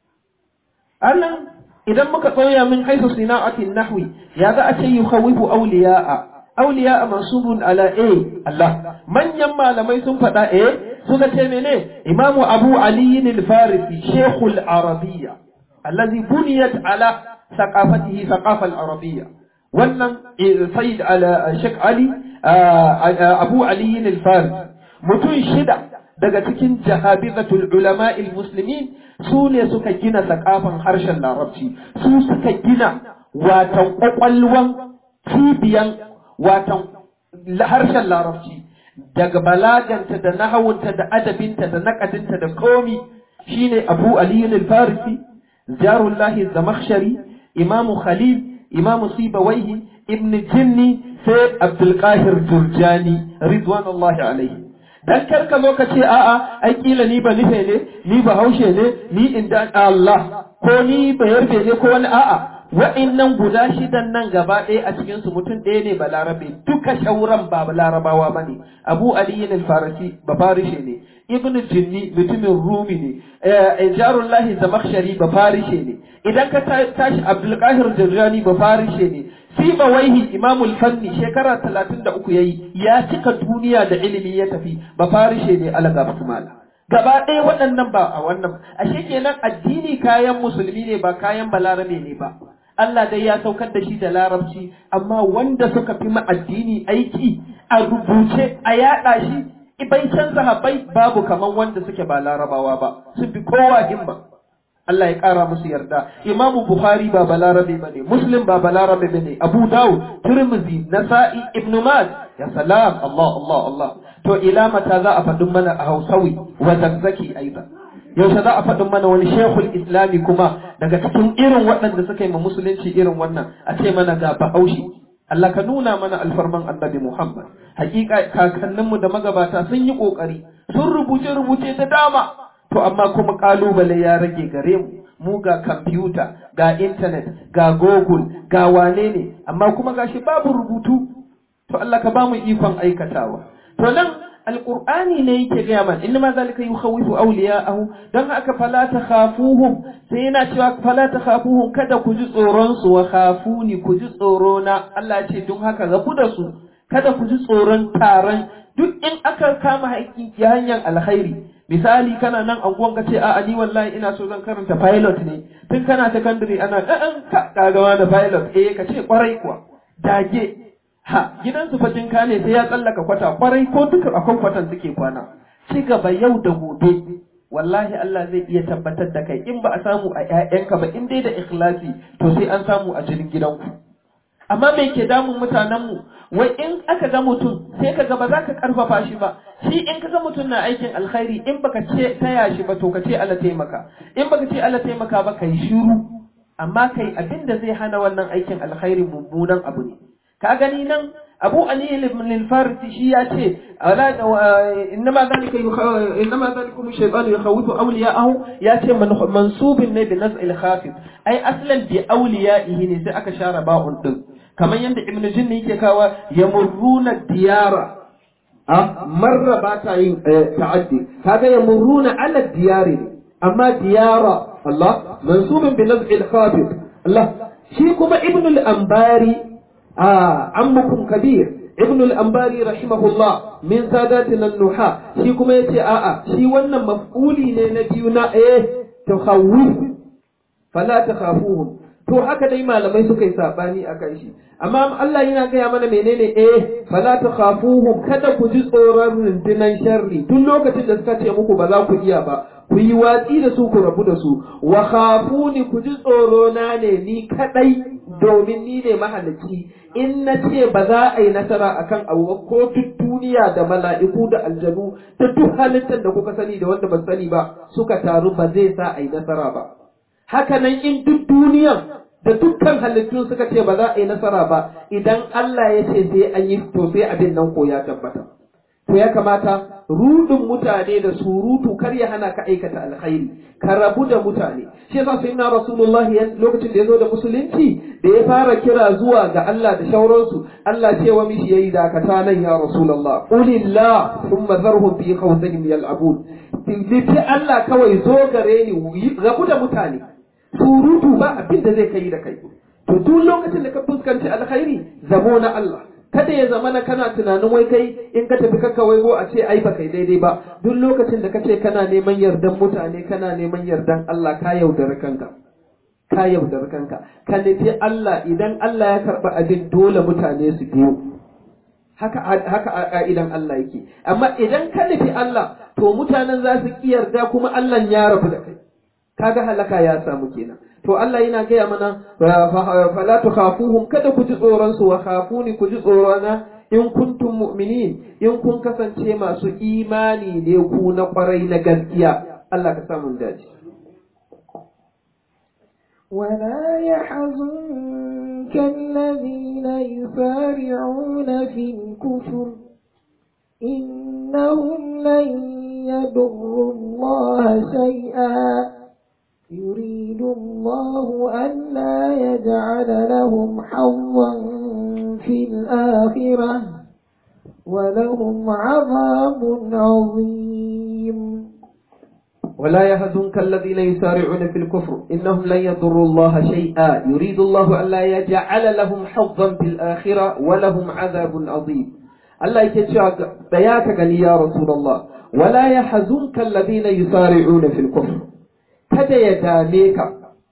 annan idan muka tsaya min haisu sina'atin nahwi ya za a ce yukhawwifu awliya'a awliya'a mansubun ala a Allah manyan malamai sun faɗa eh suka ce mene imamu abu ali al-farisi shaykhul arabiyya الذي بنيت على ثقافته ثقافة العربية wannan Sayyid Sheikh Ali Abu Ali al-Faris mutum shida daga cikin jahabizatul ulama muslimin su ne suka gina sakafan harshen larabci su suka gina watan kwakwalwan cibiyan watan harshen larabci daga balaganta da nahawunta da adabinta da nakadinta da komi shine Abu Ali al-Farisi jarullahi zamakhshari imamu Khalil imamu Sibawaihi ibn Jinni sai Abdul Qahir Jurjani ridwanullahi alaihi dan kar ka zo ka ce a'a ai kila ni ba nufe ne ni ba haushe ne ni inda Allah ko ni ba yarbe ne ko wani a'a wa'innan guda shidan nan gaba ɗaya a cikin su mutum ɗaya ne balarabe duka shauran ba larabawa bane Abu Ali al-Farisi ba farishe ne Ibn Jinni mutumin Rumi ne Jarullahi Zamakhshari ba farishe ne idan ka tashi Abdul Qahir Jurjani ba farishe ne Siba waihi Imamul Fanni shekara talatin da uku yayi ya cika duniya da ilimi ya tafi ba farishe ne alaga Usmana. Gaba ɗaya waɗannan ba a wannan ashe kenan addini kayan musulmi ne ba kayan balarabe ne ba. Allah dai ya saukar da shi da larabci amma wanda suka fi ma addini aiki a rubuce a yaɗa shi ibaicin sahabbai babu kaman wanda suke ba larabawa ba sun fi kowa himma. Allah ya ƙara musu yarda. Imamu Bukhari ba balarabe ba ne, Muslim ba balarabe ba ne, Abu Dawud, Tirmidhi, Nasa'i, Ibn Maj, ya salam, Allah, Allah, Allah. To ila mata za a faɗin mana a Hausawi wa zakzaki aiza. Yaushe za a faɗin mana wani shekul Islami kuma daga cikin irin waɗanda suka yi ma musulunci irin wannan a ce mana ga Bahaushe. Allah ka nuna mana alfarman annabi Muhammad. Hakika kakanninmu da magabata sun yi ƙoƙari, sun rubuce-rubuce da dama. to amma kuma kalubale ya rage gare mu mu ga kwamfuta ga intanet ga google ga wane ne amma kuma gashi babu rubutu to Allah ka bamu ikon aikatawa to nan alqur'ani ne yake gaya mana inna ma zalika yukhawifu awliya'ahu dan haka fala takhafuhum sai yana cewa fala takhafuhum kada ku ji tsoron su wa khafuni ku ji tsoro na Allah ce don haka rabu da su kada ku ji tsoron taron duk in aka kama haƙƙi ya hanyar alkhairi misali kana nan anguwan ka ce a ni wallahi ina so zan karanta pilot ne tun kana secondary ana ɗan ka kagawa da pilot eh ka ce kwarai kuwa dage ha gidan su fatin ka ne sai ya tsallaka kwata kwarai ko duka akan kwatan suke kwana ci gaba yau da gobe wallahi Allah zai iya tabbatar da kai in ba a samu a ƴaƴanka ba in dai da ikhlasi to sai an samu a jinin gidanku amma me ke damun mutanenmu wai in aka ga mutum sai ka ga ba za ka karfafa shi ba shi in ka ga mutum na aikin alkhairi in baka ce taya shi ba to ka ce Allah taimaka in baka ce Allah taimaka ba kai shiru amma kai abin da zai hana wannan aikin alkhairi mummunan abu ne ka gani nan Abu Ali ibn al-Farisi shi ya ce innama zalika innama zalikum shaytanu yakhawifu awliya'ahu ya ce mansubin ne bi naz'il khafif ai aslan bi awliya'ihi ne sai aka share ba'un din kamar yadda ibn jinni yake kawa ya murruna diyara a marra ba ta yin ta'addi kaga ya murruna ala diyari ne amma diyara Allah mansubin bi naz'i al-khafid Allah shi kuma ibn al-anbari a ammukum kabir ibn al-ambari rahimahullah min sadatina nuha shi kuma yace a'a shi wannan maf'uli ne na biyu na eh takhawuf fala takhafuhum to haka dai malamai suka yi sabani akan shi amma Allah yana gaya mana menene eh fala takhafuhum kada ku ji tsoron rundunan sharri tun lokacin da suka ce muku ba za ku iya ba ku yi watsi da su ku rabu da su wa khafuni ku ji tsoro na ne ni kadai domin ni ne mahalicci in na ce ba za a yi nasara akan abu ko duk duniya da mala'iku da aljanu da duk halittar da kuka sani da wanda ba sani ba suka taru ba zai sa a yi nasara ba haka nan in duk duniyan da dukkan halittun suka ce ba za a yi nasara ba idan Allah ya ce sai an yi to sai abin nan ko ya tabbata to ya kamata rudin mutane da surutu kar ya hana ka aikata alkhairi ka rabu da mutane shi yasa sayyidina rasulullahi lokacin da ya zo da musulunci da ya fara kira zuwa ga Allah da shauransu Allah ce wa mishi yayi dakata nan ya rasulullah qulillah thumma zarhum fi khawdihim yal'abun litti Allah kawai zo gare ni rabu da mutane surutu ba abin da zai kai da kai to duk lokacin da ka fuskanci alkhairi zamo na Allah kada ya zama na kana tunanin wai kai in ka tafi kakka waigo a ce ai ba kai daidai ba duk lokacin da kace kana neman yardan mutane kana neman yardan Allah ka yaudari kanka ka yaudari kanka ka nufi Allah idan Allah ya karba abin dole mutane su biyo haka haka a ka'idan Allah yake amma idan ka nufi Allah to mutanen za su ki yarda kuma Allah ya rabu da kai kaga halaka ya samu kenan to Allah yana gaya mana fala tukhafuhum kada ku ji tsoron su wa khafuni ku ji tsorona in kuntum mu'minin in kun kasance masu imani ne ku na kwarai na gaskiya Allah ka samu dace ولا يحزنك الذين يسارعون في الكفر إنهم لن يضروا الله شيئا يريد الله ألا يجعل لهم حظا في الآخرة ولهم عذاب عظيم ولا يهزنك الذين يسارعون في الكفر إنهم لن يضروا الله شيئا يريد الله ألا يجعل لهم حظا في الآخرة ولهم عذاب عظيم الله يكتشف بياك يا رسول الله ولا يحزنك الذين يسارعون في الكفر kada ya dame ka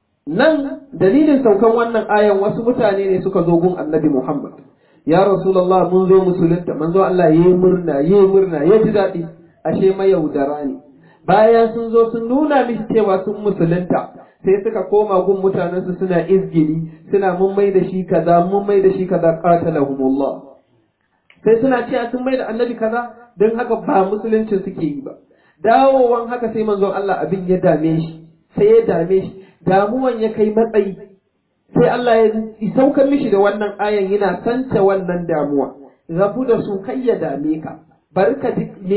nan dalilin saukan wannan ayan wasu mutane ne suka zo gun annabi Muhammad ya rasulullah mun zo musulunta manzo Allah yayi murna yayi murna ya ji daɗi ashe mayaudara ne bayan sun zo sun nuna mishi cewa sun musulunta sai suka koma gun mutanen su suna izgili suna mun mai da shi kaza mun mai da shi kaza qatalahumullah sai suna cewa sun mai da annabi kaza don haka ba musuluncin suke yi ba dawowan haka sai manzon Allah abin ya dame shi sai ya dame shi damuwan ya kai matsayi sai Allah ya saukar mishi da wannan ayan yana sance wannan damuwa rabu da su kai ya dame ka barka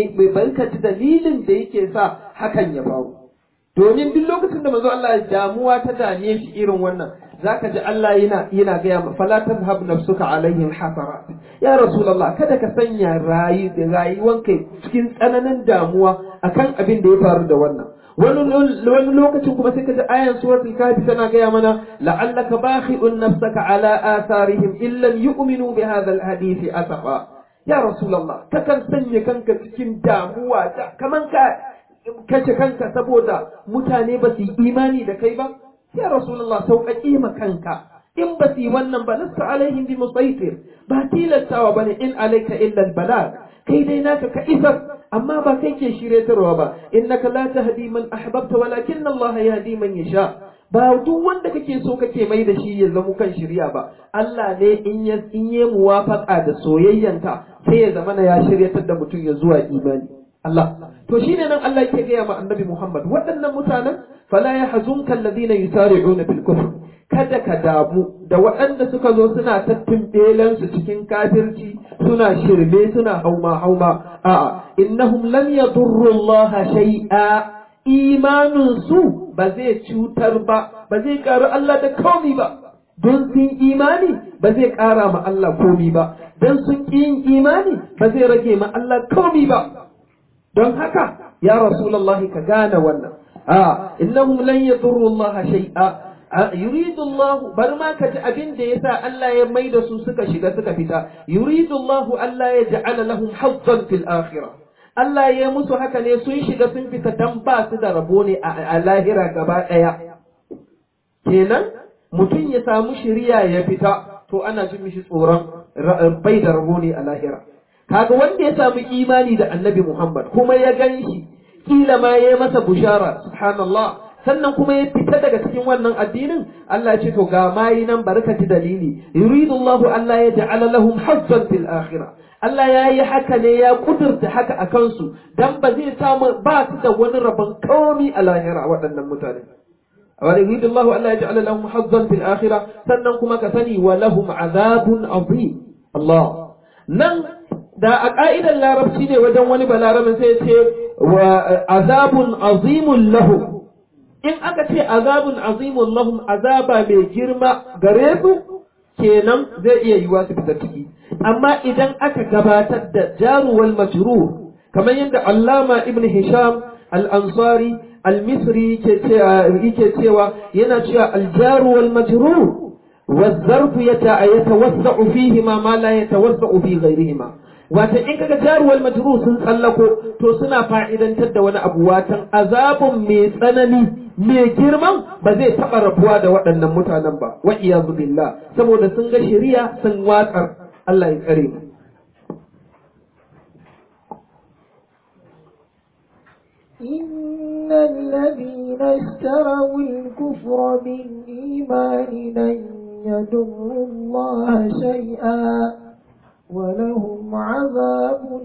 ji dalilin da yake sa hakan ya faru domin duk lokacin da manzo Allah damuwa ta dame shi irin wannan zaka ji Allah yana yana gaya ma fala tazhab nafsuka alaihim hasarat ya rasulullah kada ka sanya rayu rayuwanka cikin tsananin damuwa akan abin da ya faru da wannan wani lokacin kuma sai ka ji ayan suratul kafi tana gaya mana la'allaka bakhi'un nafsaka ala atharihim in lam yu'minu bi hadha alhadith asafa ya rasulullah kakan sanya kanka cikin damuwa kaman ka kace kanka saboda mutane ba su yi imani da kai ba ya rasulullah sauƙaƙe ma kanka in ba su yi wannan ba lasta alaihim bi musaitir ba tilastawa bane in alaika illa albalag kai dai naka ka isar amma ba kai ke shiryatarwa ba innaka la tahdi man ahbabta walakin Allah yahdi man yasha ba duk wanda kake so kake mai da shi ya zama kan shirya ba Allah ne in ya in ya muwafaqa da soyayyanka sai ya zama ya shiryatar da mutum ya zuwa imani Allah to shine nan Allah yake gaya ma annabi Muhammad waɗannan mutanen fala yahzunka alladhina yusari'una fil kufr kada ka damu da waɗanda suka zo suna tattumbelan su cikin kafirci suna shirme suna hauma hauma a'a innahum lam yadurru Allah shay'a imanin su ba zai cutar ba ba zai ƙara Allah da komi ba don sun imani ba zai ƙara ma Allah komi ba don sun ƙi yin imani ba zai rage ma Allah komi ba don haka ya rasulullahi ka gane wannan a innahum lan yadurru Allah shay'a yuridu Allah bar ma ka ji abin da yasa Allah ya mai da su suka shiga suka fita yuridu Allah Allah ya ja'ala lahum hazzan fil akhirah Allah ya musu haka ne sun shiga sun fita dan ba su da rabo ne a lahira gaba daya kenan mutum ya samu shiriya ya fita to ana jin mishi tsoron bai da rabo ne a lahira kaga wanda ya samu imani da annabi Muhammad kuma ya gan shi kila ma ya masa bushara subhanallah sannan kuma ya fita daga cikin wannan addinin Allah ya ce to ga mayi nan barka ji dalili yuridu Allah Allah ya ja'ala lahum hazzan fil akhirah Allah ya yi haka ne ya kudurta haka a kansu dan ba zai samu ba su da wani rabon komi a lahira waɗannan mutane wa yuridu Allah Allah ya ja'ala lahum hazzan fil akhirah sannan kuma ka sani wa lahum azabun azim Allah nan da a ka'idar larabci ne wajen wani balarabin sai ce wa azabun azimun lahum in aka ce azabun azimun lahum azaba mai girma gare su kenan zai iya yiwa su fita ciki amma idan aka gabatar da jaruwal majrur kamar yadda allama ibn hisham al-ansari al-misri yake cewa yana cewa al-jaruwal majrur والظرف يتوسع فيهما ما لا يتوسع في غيرهما wata in kaga jaruwal majru sun tsallako to suna fa'idantar da wani abu watan azabun mai tsanani mai girman ba zai taɓa rabuwa da waɗannan mutanen ba wa iyazu billah saboda sun ga shari'a sun watsar Allah ya tsare mu إن الذين اشتروا الكفر بالإيمان لن يضروا الله شيئا ولهم عذاب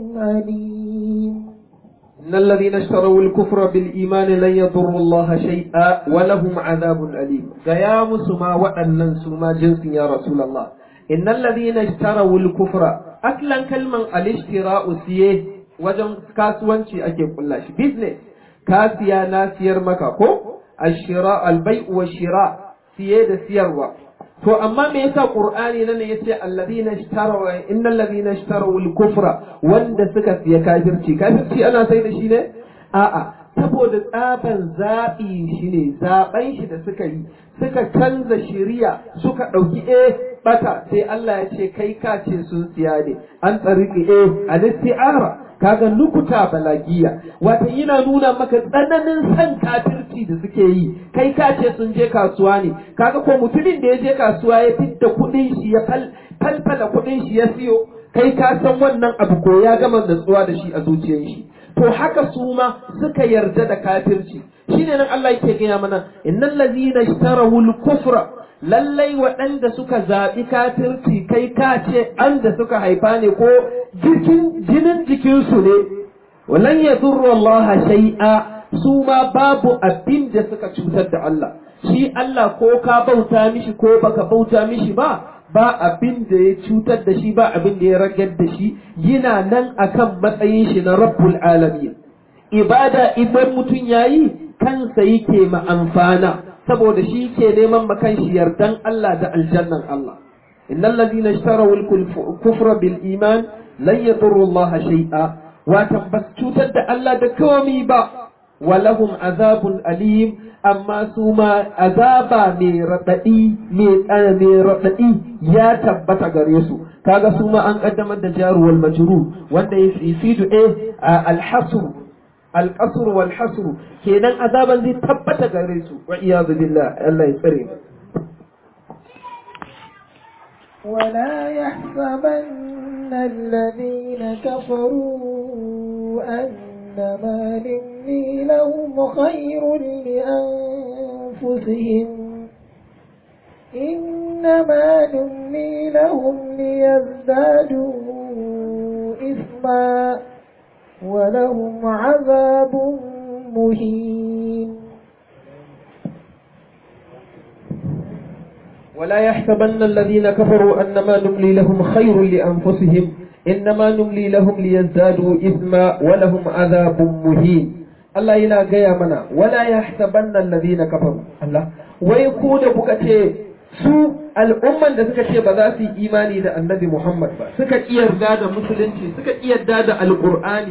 أليم إن الذين اشتروا الكفر بالإيمان لن يضروا الله شيئا ولهم عذاب أليم قيام سما وأنن سما جنس يا رسول الله إن الذين اشتروا الكفر أكلا كلمة الاشتراء سيه وجن كاسوانشي أكي كلاش بيزنس كاسيا ناسير مكاكو الشراء البيع والشراء سيه سيروا to amma me yasa qur'ani nan yace alladhina ishtaraw innal ladhina ishtaraw al-kufra wanda suka siya kafirci kafirci ana sai da shi ne a'a saboda tsaban zabi shi ne zaben shi da suka yi suka canza shiriya suka dauki eh bata sai Allah ya ce kai ka ce sun siya ne an tsariki eh al-isti'ara kaga nukuta balagiya wata yana nuna maka tsananin san kafirci da suke yi kai ka ce sun je kasuwa ne kaga ko mutumin da ya je kasuwa ya fitta kuɗin shi ya falfala kuɗin shi ya siyo kai ka san wannan abu ko ya gama natsuwa da shi a zuciyar shi to haka su ma suka yarda da kafirci shine nan Allah yake gaya mana innal ladzina ishtarahu al-kufra lallai waɗanda suka zaɓi kafirci kai ka ce an da suka haifa ne ko jikin jinin jikinsu ne walan ya Allah shay'a su ma babu abin da suka cutar da Allah shi Allah ko ka bauta mishi ko baka bauta mishi ba ba abin da ya cutar da shi ba abin da ya ragar da shi yana nan akan matsayin shi na rabbul alamin ibada idan mutum yayi kansa yake ma amfana saboda shi ke neman makan shi yardan Allah da aljannan Allah innal ladina ishtaraw al-kufra bil iman lan yadurru Allah shay'a watan bas cutar da Allah da komi ba walahum azabun alim amma su ma azaba mai raɗaɗi mai raɗaɗi ya tabbata gare su kaga su ma an kaddamar da jaruwal majru wanda ya fidu eh alhasru alqasr wal hasru kenan azaban zai tabbata gare su wa iyadu billah Allah ya tsare mu ولا يحسبن الذين كفروا أنما نملي لهم خير لأنفسهم إنما نملي لهم ليزدادوا إثما ولهم عذاب مهين ولا يحسبن الذين كفروا أنما نملي لهم خير لأنفسهم إنما نملي لهم ليزدادوا إثما ولهم عذاب مهين Allah yana gaya mana wala ya sabanna alladhina kafaru Allah wai ku da kuka ce su al'umman da suka ce ba za su yi imani da annabi Muhammad ba suka yarda da musulunci suka yarda da alqur'ani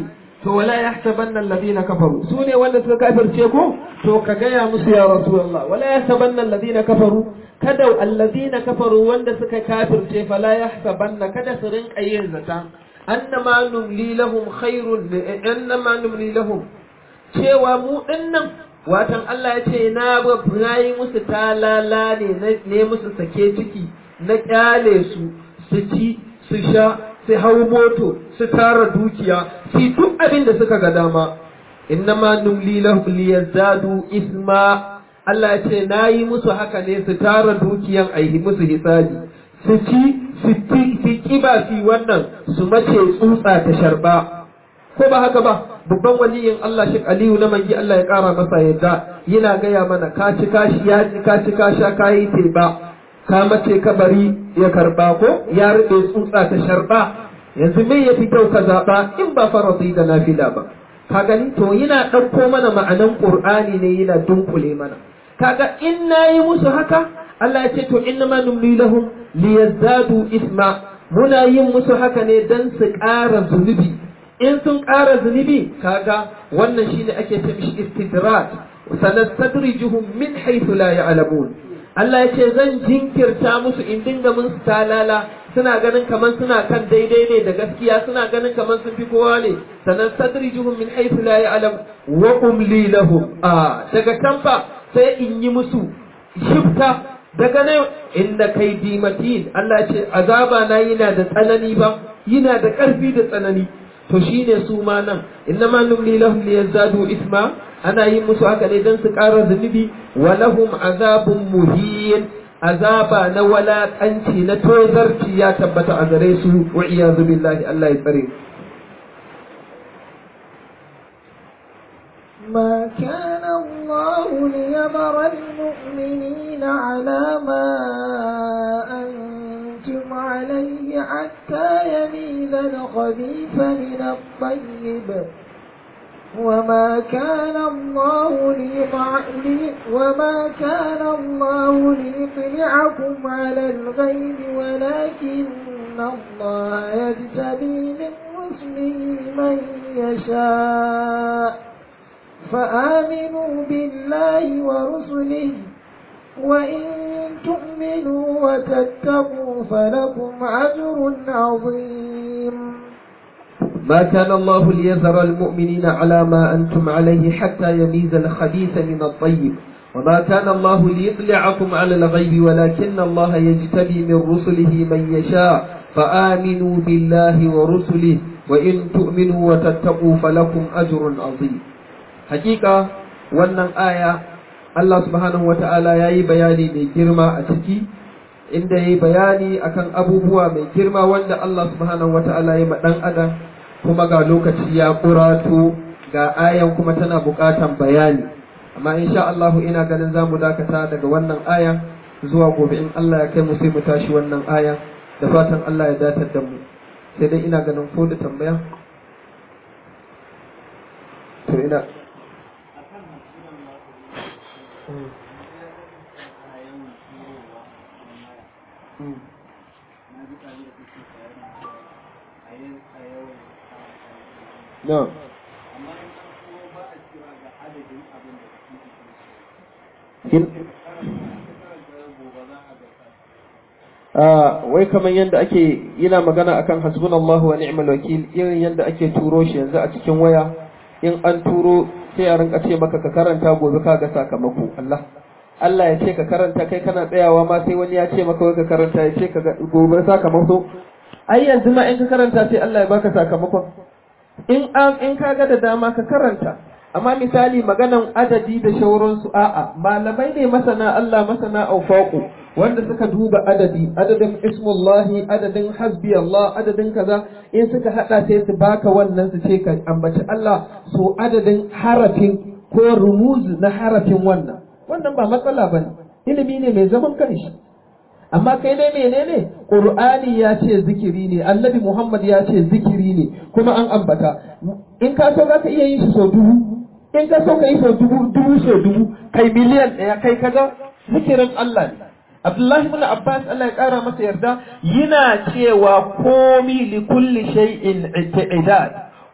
to wala yahsabanna alladhina kafaru su ne wanda suka kafirce ko to ka gaya musu ya rasulullah wala yahsabanna alladhina kafaru kada alladhina kafaru wanda suka kafirce fala yahsabanna kada su rinka yin zata annama numli lahum khairun annama numli lahum cewa mu dinnan watan Allah ya ce na na yi musu talala ne ne musu sake ciki na kyale su su ci su sha su hau moto su tara dukiya su duk abin da suka ga dama innama numli lahum liyazdadu isma Allah ya ce na yi musu haka ne su tara dukiyan aihi musu hisabi su ci su kiba su wannan su mace tsutsa ta sharba ko ba haka ba babban waliyin Allah shi Aliyu na mangi Allah ya kara masa yadda yana gaya mana ka ci kashi ya ci ka ci ka sha ka yi teba ka mace kabari ya karba ko ya rube tsutsa ta sharba yanzu me yafi kyau ka zaba in ba faradi da nafila ba ka gani to yana ɗauko mana ma'anan Qur'ani ne yana dunkule mana kaga in nayi musu haka Allah ya ce to innama numli lahum liyazdadu isma muna yin musu haka ne dan su ƙara zunubi in sun ƙara zunubi kaga wannan shine ake ce mishi istidrat sanastadrijuhum min haythu la ya'lamun Allah ya ce zan jinkirta musu in dinga mun talala suna ganin kaman suna kan daidai ne da gaskiya suna ganin kaman sun fi kowa ne sanastadrijuhum min haythu la ya'lam wa umli lahum a daga can fa sai in yi musu shifta daga nan inda kai dimatin Allah ce azaba na yana da tsanani ba yana da ƙarfi da tsanani to shine su ma nan innama numli lahum liyazdadu isma ana yin musu haka ne don su ƙara zunubi wa lahum azabun muhin azaba na walaƙanci na tozarci ya tabbata a gare su wa iyazu billahi Allah ya tsare ما كان الله ليذر المؤمنين على ما أنتم عليه حتى يميز الخبيث من الطيب وما كان الله ليطع- وما كان الله ليطلعكم على الغيب ولكن الله يجتبي من رسله من يشاء فآمنوا بالله ورسله وإن تؤمنوا وتتقوا فلكم أجر عظيم ما كان الله ليذر المؤمنين على ما أنتم عليه حتى يميز الخبيث من الطيب وما كان الله ليطلعكم على الغيب ولكن الله يجتبي من رسله من يشاء فآمنوا بالله ورسله وإن تؤمنوا وتتقوا فلكم أجر عظيم حقيقة wannan aya Allah subhanahu wa ta'ala ya yi bayani mai girma a ciki inda ya yi bayani akan abubuwa mai girma wanda Allah subhanahu wa ta'ala ya ma ɗan adam kuma ga lokaci ya kurato ga ayan kuma tana buƙatan bayani amma insha Allah ina ganin za mu dakata daga wannan aya zuwa gobe in Allah ya kai mu sai mu tashi wannan aya da fatan Allah ya datar da mu sai dai ina ganin ko da tambaya to ina No. wai kamar yadda ake yana magana akan hasbunallahu wa ni'mal wakil irin yadda ake turo shi yanzu a cikin waya in an turo sai a rinka ce maka ka karanta gobe ka ga sakamako Allah Allah ya ce ka karanta kai kana tsayawa ma sai wani ya ce maka wai ka karanta ya ce ka ga gobe sakamako ai yanzu ma in ka karanta sai Allah ya baka sakamakon in an in ka ga da dama ka karanta amma misali maganan adadi da shauransu a'a malamai ne masana Allah masana aufaqu wanda suka duba adadi adadin ismullahi adadin hasbi Allah adadin kaza in suka hada sai su baka wannan su ce ka ambaci Allah so adadin harafin ko rumuz na harafin wannan wannan ba matsala bane ilimi ne mai zaman kanshi amma kai dai menene qur'ani ya ce zikiri ne annabi muhammad ya ce zikiri ne kuma an ambata in ka so ka iya yin shi sau dubu in ka so ka yi sau dubu dubu sau dubu kai miliyan ɗaya kai kaga zikirin Allah ne Abdullahi ibn Abbas Allah ya kara masa yarda yana cewa komi li kulli shay'in i'tidad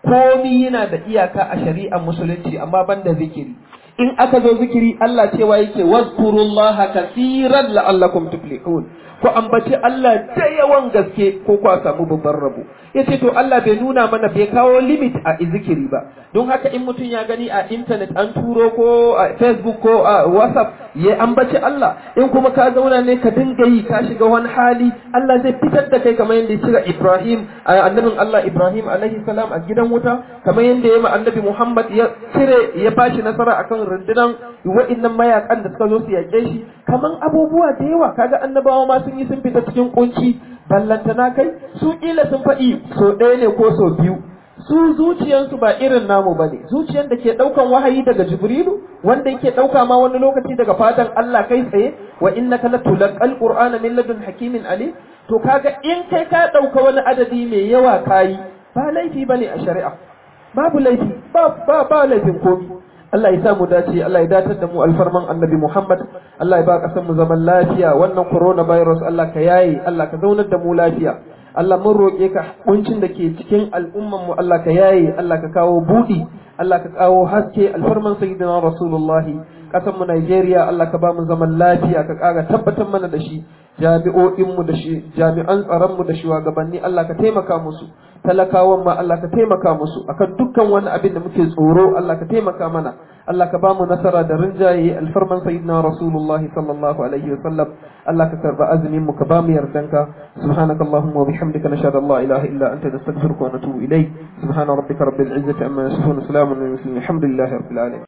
komi yana da iyaka a shari'ar musulunci amma banda zikiri in aka zo zikiri Allah cewa yake wazkurullaha kaseeran la'allakum tuflihun ku ambaci Allah da yawan gaske ko ku samu babban rabo yace to Allah bai nuna mana bai kawo limit a zikiri ba don haka in mutum ya gani a internet an turo ko a Facebook ko a WhatsApp ya ambaci Allah in kuma ka zauna ne ka dinga yi ka shiga wani hali Allah zai fitar da kai kamar yadda ya cira Ibrahim annabin Allah Ibrahim alaihi salam a gidan wuta kamar yadda ya ma annabi Muhammad ya cire ya bashi nasara akan rundunan wa'innan mayakan da suka zo su yaƙe shi kaman abubuwa da yawa kaga annabawa ma sun yi sun fita cikin kunci ballantana kai su kila sun faɗi so ɗaya ne ko so biyu su zuciyansu ba irin namu ba ne zuciyan da ke ɗaukan wahayi daga jibrilu wanda yake ɗauka ma wani lokaci daga fatan Allah kai tsaye wa innaka latulaqal qur'ana min ladun hakimin ali to kaga in kai ka ɗauka wani adadi mai yawa kayi ba laifi bane a shari'a babu laifi ba ba ba laifin komi Allah ya sa mu dace Allah ya datar da mu alfarman annabi Muhammad Allah ya ba kasan mu zaman lafiya wannan coronavirus Allah ka yaye Allah ka zaunar da mu lafiya Allah mun roƙe ka kuncin da ke cikin al'umman mu Allah ka yaye Allah ka kawo budi Allah ka kawo haske alfarman sayyidina Rasulullah kasan mu Najeriya Allah ka ba mu zaman lafiya ka ƙara tabbatar mana da shi jami'o'in mu da shi jami'an tsaron mu da shugabanni Allah ka taimaka musu talakawan ma Allah ka taimaka musu akan dukkan wani abin da muke tsoro Allah ka taimaka mana Allah ka ba mu nasara da rinjaye alfarman sayyidina Rasulullah sallallahu alaihi wasallam Allah ka karba azumin mu ka ba mu yardanka subhanaka allahumma wa bihamdika nashhadu an la ilaha illa anta nastaghfiruka wa natubu ilayk subhana rabbika rabbil izzati amma yasifun salamun alal mursalin alhamdulillahi rabbil alamin